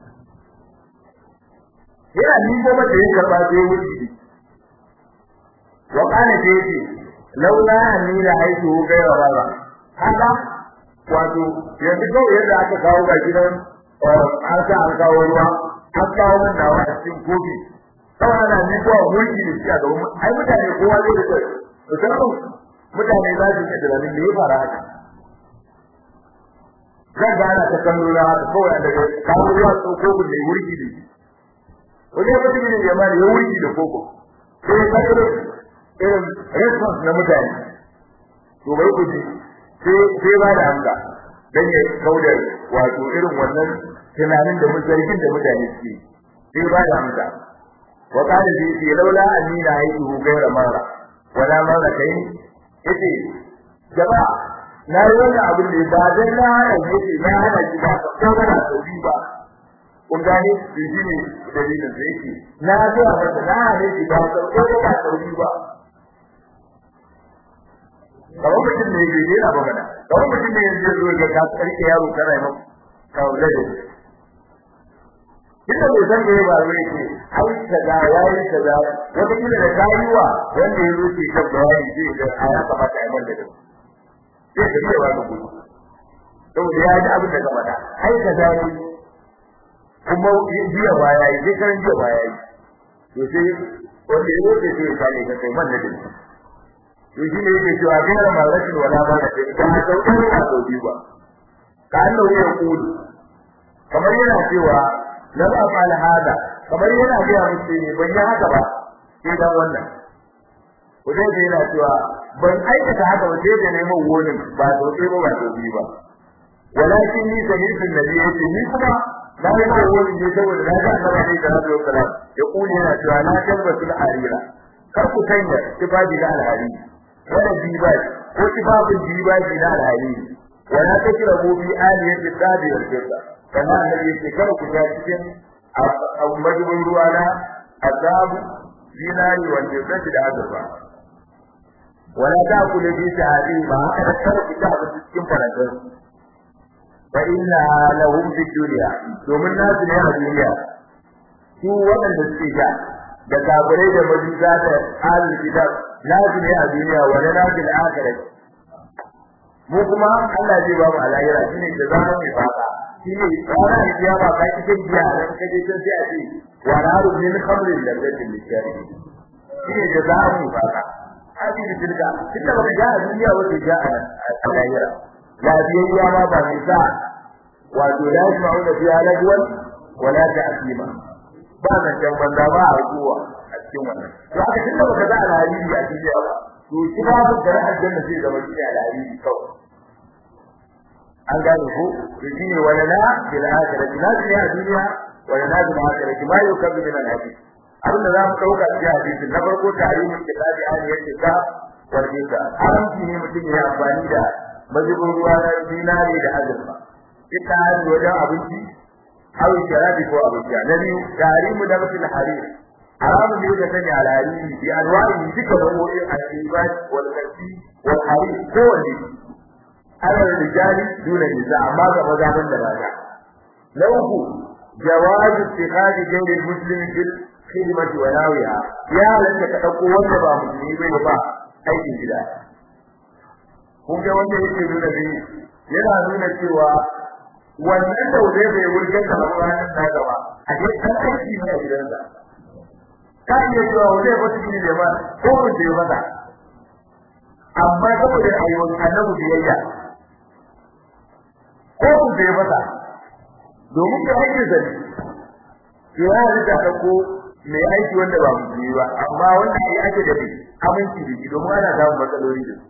yana ni ko mata ya karba sai wurgi wa kana ce ce laula anni la haitu gaira baba haka wato yanzu kawai yadda aka kawo ga gidan an sa an kawo ruwa an kawo min nawa a cikin kofi kawai ana ni ko mulki da shi a gaban ai mutane kowa zai da kai musamman mutane za su yi tunanin me ya fara haka zan ga ana ta kallo na haka kawai daga kawo ruwa ko koko da mulki da shi wani mutum ne ya mani ya mulki da koko sai ya kallo irin response na mutane to bai ku ji sai sai ba da amsa dan ya kaudar wato irin wannan tunanin da mutane da mutane suke sai ba da amsa وقال لي لولا اني رايته غير مره ولا مرتين yace jama'a na yi wannan abin da ba dan na hana yace na hana shi ba ko ba na sauki ba kun gane shi ne dalilin da yake na ga masa na hana shi ba ko ba na sauki ba kawai mutum ne yake yana magana kawai mutum ne yanzu zo ga ka karke yaro kana yi maka kawai da Inda bai san me ba zai ce ai kaza yayi kaza wata kila da kayuwa wanda ya rufe ta bayani zai ga a ya kamata a yi manda da sai da cewa ga gudu saboda ya ji abin da ka faɗa ai kaza ne kuma jiya ba yayi sai kan jiya ba yayi to sai wanda ya rufe sai ya kane ka kai manda da to shi ne yake cewa bin rashin wala ba da ta ga sauƙin a sauƙi ba ka annabi ya kudu kamar yana cewa lam afal hada kamar yana ga musu ne ban yi haka ba sai dan wannan ko dai yana cewa ban aikata haka ba sai da neman wonin ba to sai ba ba to bi ba walakin ni sami'tu nabi yace ni kuma na yi ko wonin ne saboda na ga annabi da sallallahu alaihi wasallam ya kuli yana cewa na tabbatu al-harira kar ku sanya tibabi da al-hariri wala diba ko tibabin diba da al-hariri wala takrabu bi aliyati tabi wal jazza kana annabi yake kar ku ga cikin majibin ruwa na azabu zinari wanda zai da azaba wala ta ku da bisa hadi ba haka kar ku ta ba cikin farantar fa inna lahum fi dunya domin nasu ne a duniya su waɗanda suke ga da kafirai da majusa da ahlul kitab nasu ne a duniya wa na nasil akhirat mu kuma Allah zai ba mu alayira shine da zama mai fata shine tsara da kiyama ka cikin biya da kaje can sai a ce wa naru min khamrin ladatin lishari shine da za mu fata hadi da tilka tunda baka ga duniya wanda ga a lahira lafiyayya ma ba mai sa wato la yasma'u da fiha lagwan wala ta'sima ba nan can banza ba a ruwa a cikin wannan to aka tunda baka ga alheri a duniya ba to shi ba da aljanna zai zama shi alheri kawai an gane ko to shine wala la bil akhirati la a duniya wala la bil akhirati ma yukabbu min al hadith abin da za mu dauka cikin hadisi na farko tarihin kitabi an yake ka warke ka haramci ne mutum ya amfani da mazubin ruwa na dinari da azurfa ita hali wajen abinci aw sharabi ko abinci na biyu tarihin da mutum harir haramun ne da sanya alhariri bi anwa'i duka nau'o'in al-ibad wal kasi wal harir kowanne ala rijali duna nisa amma ga maza ban da mata na uku jawaz ittikhadi ghayri muslim bil khidmati wa nawiha ya halatta ka dauko wanda ba musulmi bai ba aikin gida kun ga wanda yake nuna ne yana nuna cewa wannan da zai bai wurgar da ranar da gaba a ke kan aiki ne a gidansa ka iya cewa wanda ba su ne ba ko mun da mata amma saboda ayyukan annabi biyayya ko mun da mata domin da aikin zai ya rika da ko mai aiki wanda ba musulmi ba amma wanda ya ake da aminci da shi domin ana samun matsaloli da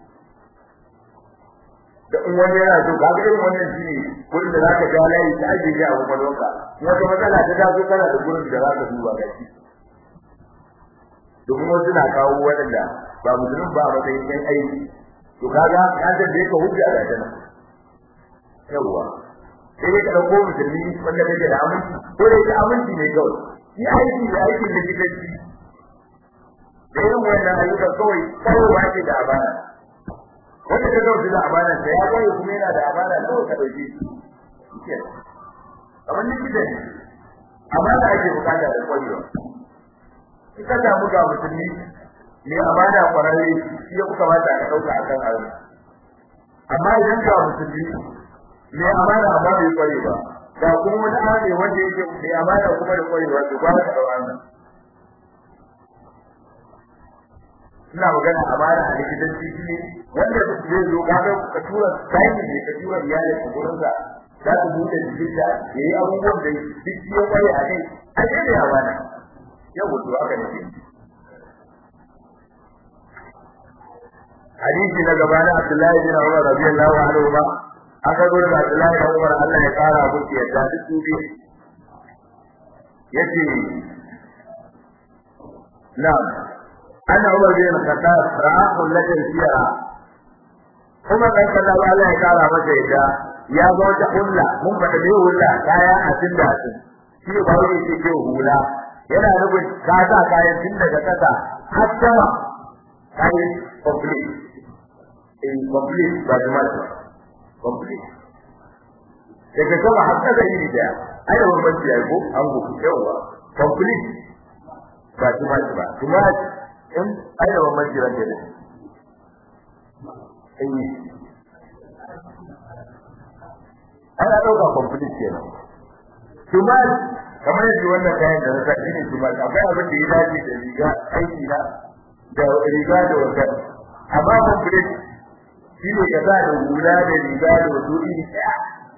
da in wani yana so ka ga irin wannan shine wurin da zaka ga layi ta ajiye a kwakwalwarka wata matsala ta taso kana da gurin da zaka duba ga shi domin wasu na kawo waɗanda ba musulun ba a matsayin yan aiki to kaga an da ka hujja da dana yawwa sai dai ka dauko musulmi wanda kake da aminci ko dai ka aminci ne kawai shi aiki da aikin da kike ci da irin wannan ayyuka kawai kawai ba ke da abana wanda ka dauki da abana sai ya kai kuma yana da abana kawai ka dauke shi kamar ni kide abana ake bukata da kwarewa ita da muga musulmi ne amana kwararre shi ya kuka mata ka dauka akan aure amma idan ka musulmi ne amana amma bai kware ba ga kuma wani amana wanda yake ne amana kuma da kwarewa to ba ka daura nan ina magana amana a likitanci ne wanda zai zo kaga ka tura sai ne ka tura iyalin ka gurin sa za ka buɗe jikinka yayi abubuwan da duk ya kware a kai a ce ne amana yau to haka ne hadisi na gaba na Abdullahi bin Umar radiyallahu anhu ba aka zo da Abdullahi bin Umar Allah ya kara musu yadda duk su bi yace na'am ana Umar bin Khattab ra'ahu lati siyara kuma dan sallallahu Allah ya kara masa yadda ya zo da hulla mun fada ne hulla kaya a cikin da shi ba wani shi ke hula yana nufin ka sa kayan tun daga kasa har sama kayan complete in complete ba da mata complete daga sama har kasa iri daya ai da wani banci ai ko an go yawa complete ba da mata ba kuma in ai da wani banci ran da eh ana dauka complete kenan kuma kamar yadda wannan kayan da na sa ne kuma akwai abin da ya dace da riga aiki na da riga da wata amma complete shi ne ka sa da hula da riga da wasu iri ɗaya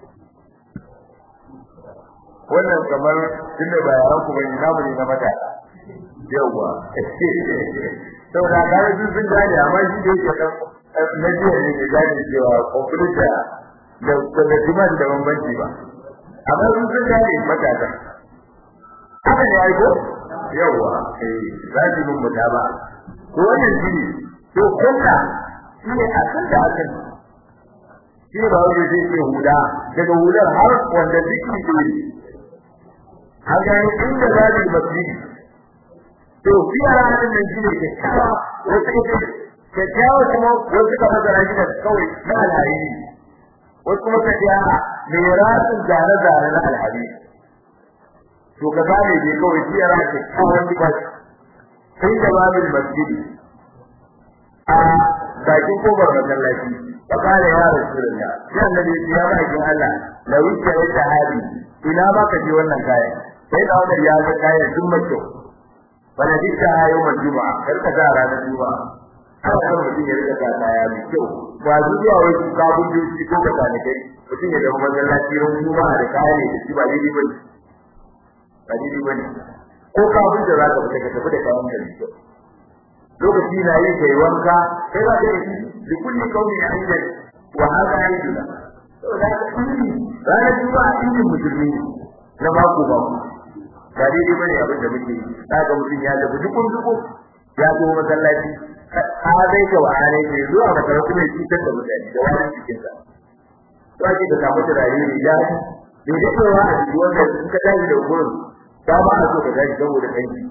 wannan kamar tunda ba yaran ku bane namu ne na mata yawa saboda kare sun sun gane amma shi da yake kan na jiya ne da gane cewa complete da da da jiman da bambanci ba amma sun sun gane matasa haka ne ai ko yawa eh za ki mun muta ba ko wannan shi ne to kunna shi ne akan da akan shi ba wani zai ce huda daga hudar har wanda ziki ne har ga inda za ki masjid to fi ranar nan shi ne ke kawo wasu ita ke kawo kuma wasu ka masara shi da kawai na alhariri wasu kuma ka ce mai rasin zare-zare na alhariri to ka gane dai kawai shi yana da kawai ba sai da babin masjidi a bakin kofar masallaci fa kare ya rasulullah sai annabi ya ba kin Allah la wuce da hadi ina ba ka ji wannan kaya sai da Umar ya ga kaya duk mace bana dika ayo majuma kar ka ga ranar juma'a ana son mutum ya rika kaya mai kyau ba zuwa wai kabun duki ko ka ne kai mutum ya zama masallaci ran juma'a da kaya ne da shi ba daidai bane ba daidai bane ko kabun da zaka fita ka tafi da kayan ka mai kyau lokaci na yi kai wanka sai za ka yi da kulli kauni a inda wa hada ayyuna saboda ka kulli ranar juma'a inda musulmi na mako ba ba daidai bane abin da muke kaga mutum ya tafi dukun dukun ya zo masallaci a dai ka wa'ala ne zuwa masallaci mai cutar da mutane da wani cikin sa to ake da samu turare ne ya bai da cewa a cikin wanda suka tashi da gurin ba ba a so ka tashi saboda kanki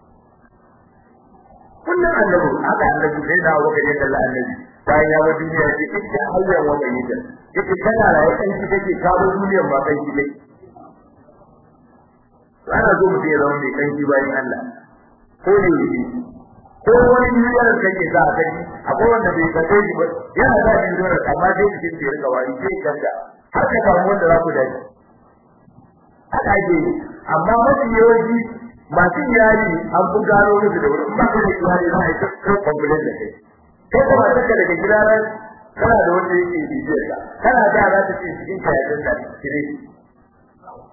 kullum annabi haka annabi sai da waka ne kallon annabi bayan ya bar duniya ce ita hanyar wanda yake yake kana rayu kanki take kawo duniyar ma kanki take ana so mutum ya zama mai kanki bayan Allah ko ne ne ko wani duniyar da kake za a kai akwai wanda bai kace shi ba yana da duniyar amma dai cikin da rika wani sai kanta har ka samu wanda za ku dace haka ake amma mafi yawanci masu iyali an fi gano musu da wuri ba kai iyali za a yi kai complain da kai kai kuma saka daga gida ran kana da wanda yake bibiyar ka kana da za ta ce cikin kayan da kire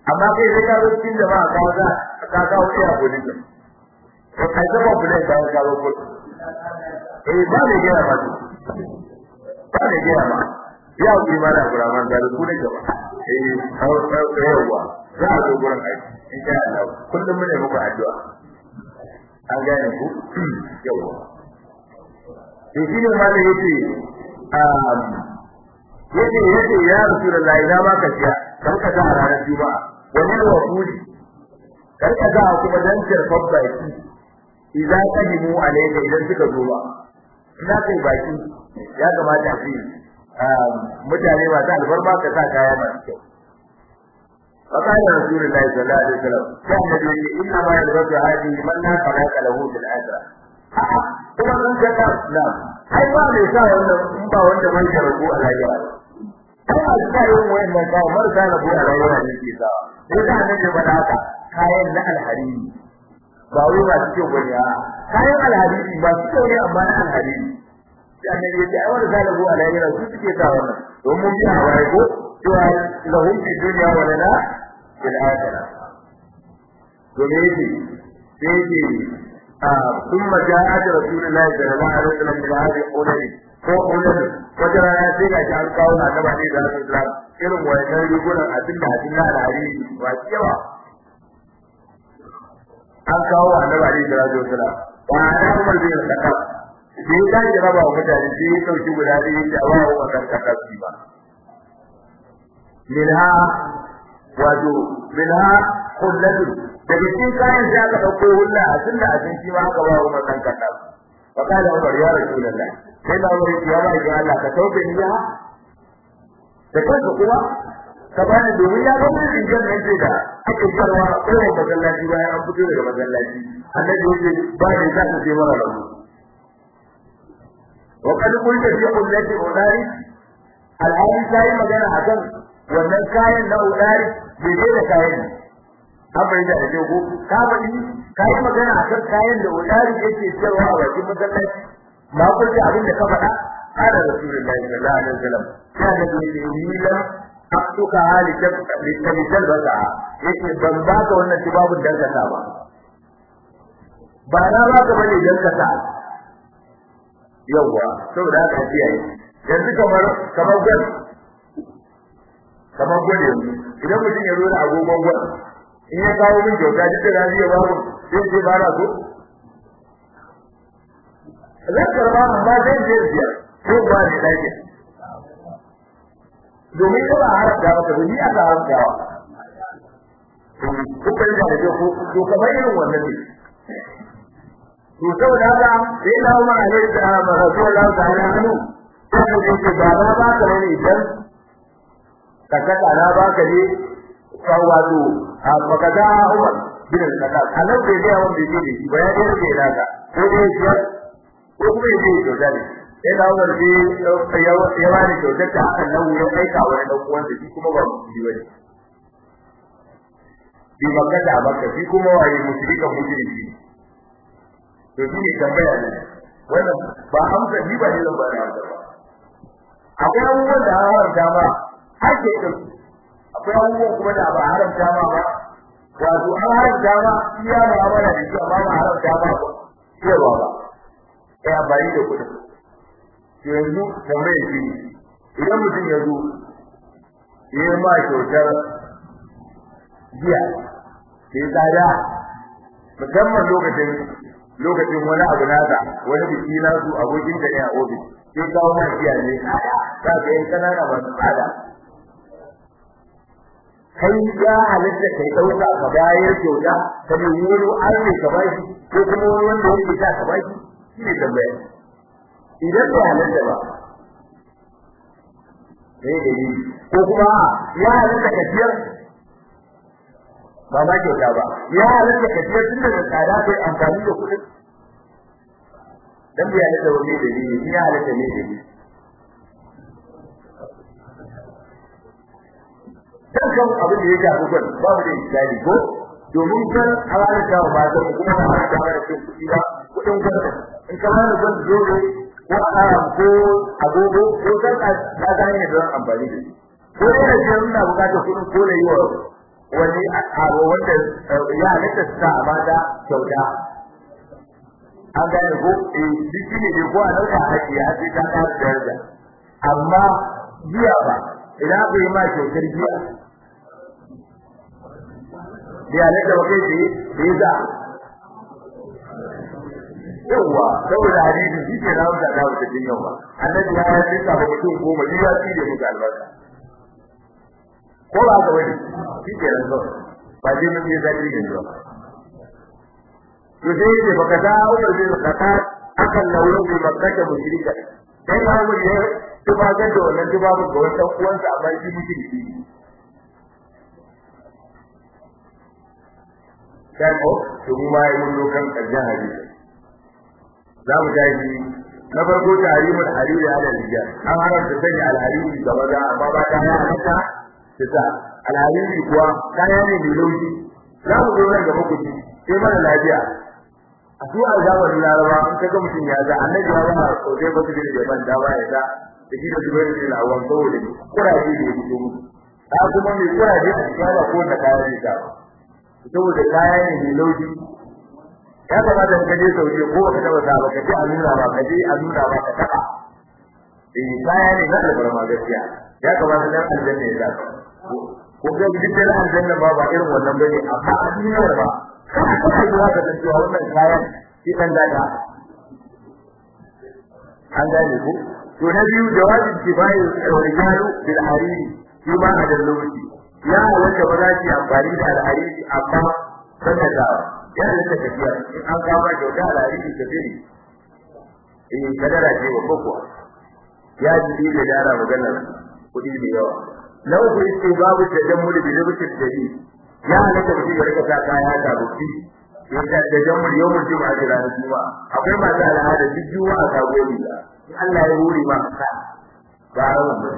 amma kai sai ka zo cikin jama'a ka za ka kawo iya kudin ka to kai zama kudin ka ka kawo kudin eh ba ne gina ba ba ne gina ba ya wuce mana kuraman da kudin ka ba eh yawa za a zo gurin aiki insha Allah kullum mune muku addu'a an gane ku yawa to shi ne ma da yace um yace yace ya rasulullahi na baka siya kan ka a ranar juma'a wani da wafudi kar ka ga kuma dan kirfan baki idan kadimu alayka idan suka zo ba ina kai baki ya kamata a ce mutane masu albarma ka sa kaya masu kyau فقال رسول الله صلى الله عليه وسلم كان الذي انما يلبس هذه من لا خلاق له في الاخره kuma sun ka ta na ai ba mai sa wannan in ba wanda man ya rubu a lahira ai a sa yin wannan ka mar sa rubu a lahira ne ke sa sai da nan da bada haka kayan na alhariri ba wai ba su kyau bane a kayan alhariri ba su kyau ne amma na alhariri sai annabi ya ce ai wanda sa rubu a lahira su suke sa wannan don mun bi a waye ko cewa lahum fi dunya wa lana fil akhirah to me yake sai yake ثم جاءت رسول الله صلى الله عليه وسلم بهذه القولين ko kullum wata rana sai ga an kawo na gaba ne da Islam irin wannan rigunan abin da hadin na alhari ba cewa an kawo annabi Ali da Rasul Sallam wa ana Umar bin Khattab sai ya ji raba wa mutane sai ya dauki guda da yake a wawo wa kan Khattab ba minha wato minha kullatu daga cikin kayan sai aka dauko hulla a tunda a cikin ma aka ba wa kan kanta fa kana Umar ya Rasulullah sai da Umar ya ba ga Allah ka tauke ni ya da kanka kuma ka bani domin ya ga mun rinjan nan ce da ake karwa kowa masallaci bayan an fito daga masallaci annabi yake ba ne za ka je mara rabu wa kad kunta fi ummati udari alhali sai magana akan wannan kayan na udari bai da kayan an bai da ake ko ka bari ka yi magana akan kayan da udari yake cewa a bakin masallaci ma ku ji abin da ka faɗa kana rasulullahi sallallahu alaihi wasallam kana da ni lam aktuka halika litabtal baka yake ban ba ka wannan tibabun dan ka ba ba na ba ka bane dan ka ta yawa saboda haka kiyaye yanzu kamar kamar gwal kamar gwal yanzu idan mutum ya zo da agogon gwal in ya kawo min kyauta duk da na iya babu sai ce ba na so zan karba amma zan je biyar ko ba ni dake domin ko ba haramta maka ba ni aka haramta wa ko kai da ke ko to kamar irin wannan ne to saboda haka sai na Umar alaihi salam Rasulullah ta'ala anhu sai ya ce ba ba ba ka ne idan ka kaka na ba ka ne wato a makada Umar bin al-Khattab anan bai ga wanda yake da shi ba ya ga da naka ko dai shi ko kuma yake da dadi sai da Umar bi ya ya wani kyautar ta akan nan ya aika wa dan uwan da shi kuma ba musulmi bane bi makada makka shi kuma waye mushrika mushriki to shi ne tambaya ne wannan ba amsa ni ba ne zan ba da amsa ba akwai abubuwan da haramta ma ake ɗauki akwai abubuwan kuma da ba haramta ma ba wato an haramta ma iya mu'amala da shi amma ba haramta ma ba cewa ba kai amfani da kuɗin yanzu tambayar shi idan mutum ya zo ya yi ma kyautar jiya sai tsada musamman lokacin lokacin wani abu nasa wani biki na su abokin da ne a ofis sai kawo ma jiya ne za ka yi kanana masu tsada kai ya halitta kai dauka ka bayar kyauta ka ne wani arne ka bashi ko kuma wani wanda yake ta ka bashi shine tambaya idan ba halitta ba sai da yi ko kuma ya halitta ka siyar ba ma kyauta ba ya halitta ka siyar tun daga tsada kai amfani da kuɗin dan bai halitta wani da yi ya halitta ne da yi dukkan abin da ya shafi gwal babu da iskali ko domin kan halar da ba da kuma ba halar da ba cikin kuɗi ba kuɗin gwal in ka bani gwal dole ko alam ko agogo ko kan ka ga ne da amfani da shi ko da shi ina bukatar kuɗin ko da yiwa wani abu wanda ya halatta su sa a mata kyauta an gane ko eh shi ne ko a dauka haƙi ya ce ta ta daraja amma jiya ba idan aka yi ma kyautar jiya ya halatta ba kai ce da ya za yawa saboda hadisi shi ke na wuta da wuta din yawa annabi ya yi tsaka ba mutum goma ni ya ci da muka albarka ko ba ka wani shi ke nan zo ba dai mun yi zaki ne zo to sai ce baka da Umar bin Khattab akan lawo bi makkata mushrika sai ma mu ne tuba ga da wannan tuba ga wannan uwansa amma shi mushriki sai ko to mu ma yi mun lokan karshen hadisi za mu tashi na farko tarimul hariri ala rijal an haramta sanya alhariri ga maza amma ba ta ya halatta ta sa alhariri kuwa kaya ne mai laushi za mu zo nan gaba ku ci sai mana lafiya a su alzamanin laraba in ka ga mutum ya ga annabi ya zama sosai ba su da jaban dama ya ga da shi da zubair bin awwan saboda kuraje da ya fito musu a kuma mai kuraje a cikin ba ko da kaya ne ta saboda kaya ne mai laushi ya kamata ka je sauye ko ka taba sa ba ka je a nuna ba ka je a nuna ba ka taba eh kaya ne na albarma gaskiya ya kamata dan aljanna ya zaka ko ga gidan aljanna ba ba irin wannan bane amma a duniyar ba kana kuma zuwa ka san cewa wannan kayan shi kan daga an gane ku to na biyu jawabin kifayi rijalu bil hariri shi ma a da lokaci ya wanda ba za ki amfani da alhariri amma sanar da yana da tafiya in an kawo kyauta alhariri ta biri eh kadara ce babba kuwa ya ji da dara maganar kuɗi da yawa na uku yake babu tajammul bi libtil jadi ya halatta mutum ya rika sa kaya da rufi ya ta tajammul yawmul juma'a da ranar juma'a akwai masu al'ada duk juma'a ta gobe da in Allah ya hore ma ka ba rawan ba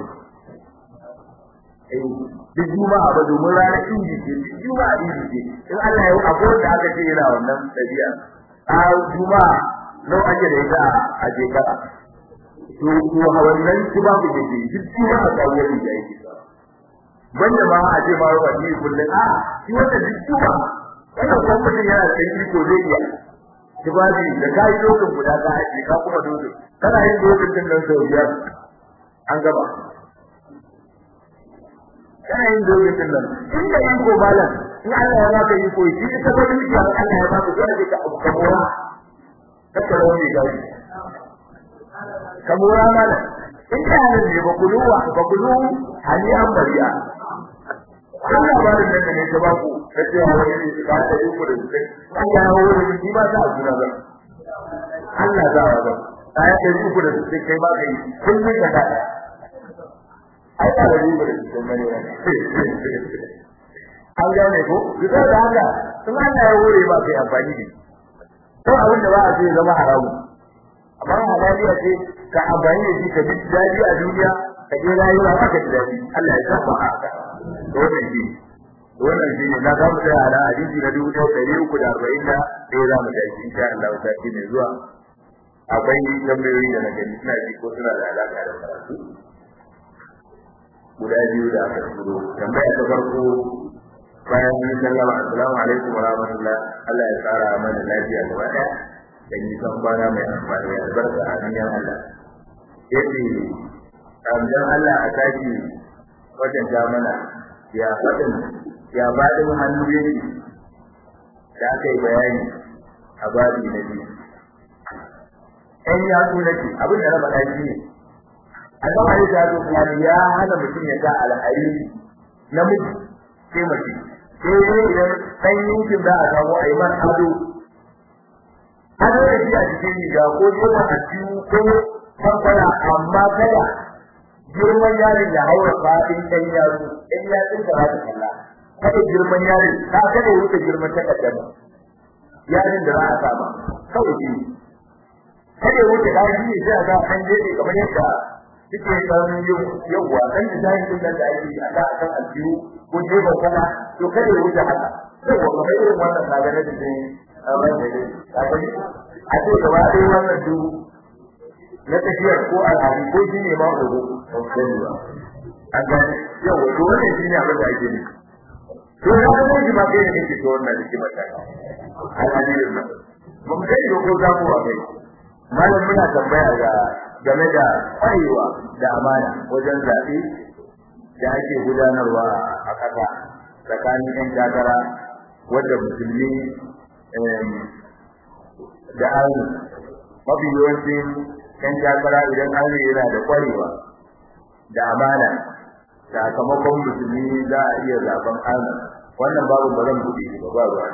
eh duk juma'a ba domin ranar inji ce duk juma'a inji ce in Allah ya akwai da aka ce yana wannan tabi'a a juma'a nau ake da ita a shekara to to wannan kuma ku ke duk juma'a ta gobe da yake banda ma a ce ma ba ni kullun a shi wanda duk tuba wannan kuma mutum yana da iko zai iya tibabi da kai dokin guda ka haji ka kuma dokin kana yin dokin din nan sau biyar an gaba kana yin dokin din nan in da yin ko balan in Allah ya baka iko shi ita ba dukiya Allah ya baka dole ka abu kamora kaka rauni gashi kamora malam in ka ne ba kuluwa ba kulu hali an bariya kan labarin nan ne ta baku ta ce wa wani ne ba ta yi ku da su an ya hawo da shi ba ta juna ba Allah za wa ba ta ya ta yi ku da su kai ba kai kun yi ka da ai ta da yi ku da su mai an gane ko bisa da haka in Allah ya hore ba kai amfani da to abin da ba a ce zama haramu amma halaliya ce ka amfani da shi ka ji dadi a duniya ka je rayuwa ka ji dadi Allah ya saba haka wannan shi wannan shi ne na ga mu da ala hadisi na dubu ɗaya ɗari uku da arba'in da ɗaya za mu tashi insha Allah ta shi ne zuwa akwai tambayoyi da na gani suna ji ko suna da alaƙa da karatu guda biyu da aka turo tambaya ta farko bayan mun sallama assalamu alaikum wa rahmatullah Allah ya tsara mana lafiya gaba ɗaya da nisan kwana mai amfani da albarka a duniyar Allah yace dan Allah a tashi wajen ja mana ya faɗin ya faɗin hannu yake da aka yi bayani a babi na biyu ɗan ya su nake abin da na faɗa shi ne Allah ya ta zo kuma ya hana mutum ya sa alhari namiji sai mace sai dai idan ɗan yankin za a samu a yi man ado ado da shi a cikin riga ko jefa a cikin ko kwakwara amma kada girman yarin ya haura fadin ɗan yaro ɗan yatsun da za ta kalla kada girman yarin ka kada ya wuce girman takaddama yarin da za a sama kawai shi kada ya wuce ɗan shi ne sai a ga an jeɗe kamar yadda suke ɗan yin yawwa ɗan design ɗin nan da ake yi a da akan aljihu ko jefa kuma to kada ya wuce haka yawwa kamar irin wannan kaga na design a wannan ne ka gani a ce gaba ɗaya wannan duk na tafiyar ko al'adu ko shi ne ma ogo ba sani ba an gani yau wato wannan shi ne abin da ake nufi to da ga shi ma kai ne kike to wannan kike mata alhadirin nan mun kai ko za mu wa kai malam muna tambaya ga game da kwarewa da amana wajen zaɓe da ake gudanarwa a ƙasa tsakanin 'yan takara wadda musulmi da aure mafi yawancin 'yan takara idan aure yana da kwarewa da amana sakamakon musulmi za a iya zaben aure wannan babu ba zan buɗe shi ba ba ruwa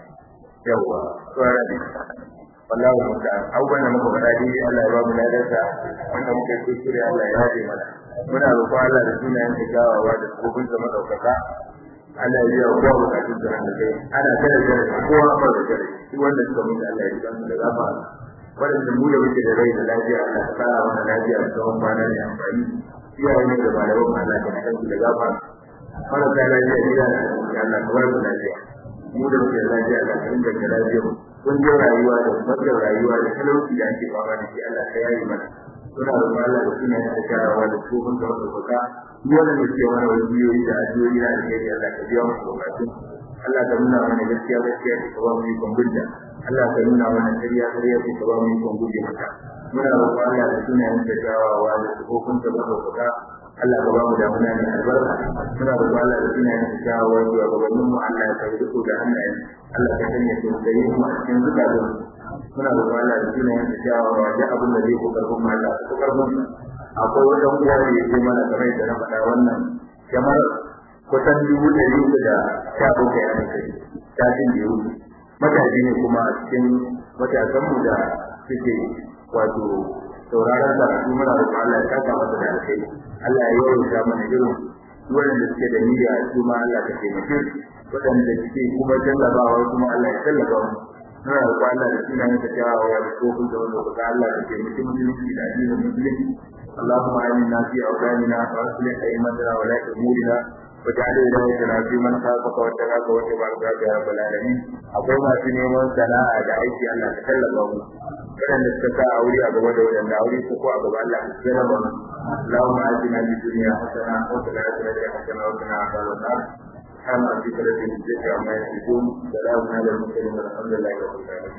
yawwa tsoron ne wallahu musta'an abubuwan da muka faɗa dai Allah ya ba mu ladarsa wanda muka yi kuskure Allah ya yaje mana muna roƙon Allah da sunayen da kyawawa da kofin sa madaukaka Allah ya yi kowa bukatun da nan kai ana tare da kowa ba da tare shi wanda suka mutu Allah ya ji kansu da gafa wadanda mu da muke da rai da lafiya Allah ya kara mana lafiya da tsawon kwana da amfani iyayen da malaman Allah ya kansu da gafa marasa lafiya gida da Allah ka bar mu lafiya mu da muke da lafiya Allah ka inganta lafiyar mu kungiyar rayuwa da matsalar rayuwa da talauci da ake fama da shi Allah ka yayi mana suna da Allah da suna da karawa da tsohon da wata baka wannan da ke mana wajiyoyi da ajiyoyi da alheri Allah ka biya musu bukatun Allah ka nuna mana gaskiya gaskiya ka ba mu ikon gudda Allah ka nuna mana ƙarya ƙarya ka ba mu ikon gudde mata muna roƙon Allah da suna da karawa da tsohon da wata baka Allah ka ba mu damuna ne albarka muna roƙon Allah da suna da karawa da gabanin mu Allah ya kai duku da hannayen Allah ka sanya su da yi mu a cikin zukatun muna da Allah da sunayen da jawawa da abin da zai kokar kuma Allah ko karfin akwai wata uwa da yake mana kamar da na faɗa wannan kamar kusan dubu ɗari uku da sha bakwai a kai tashin da yau matashi ne kuma a cikin matasan mu da suke wato sauraron karatu muna da Allah ya saka masa da alkai Allah ya yawaita mana irin waɗanda suke da niyya su ma Allah ka taimake su waɗanda suke kuma jallabawa kuma Allah ya tallafa mu muna da Allah da suna yin tafiyawa da kofin da wanda kuka Allah da ke mutum musulunci da addinin musulunci اللهم آمنا في أوطاننا وأصلح أئمتنا ولاة أمورنا واجعل ولايتنا في من خافك واتقاك واتبع رضاك يا رب العالمين أقول ما في نيمان سناء دعيت أن أتكلم waɗanda suka sa aure a gaba da waɗanda aure su ko a gaba Allah ya tsara ba Allahumma atina fid dunya hasana wa fil akhirati hasana wa qina adhaban nar سبحان ربك رب العزة عما يصفون سلام على المرسلين والحمد لله رب العالمين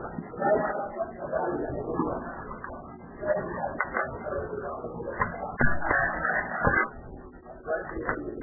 Thank you.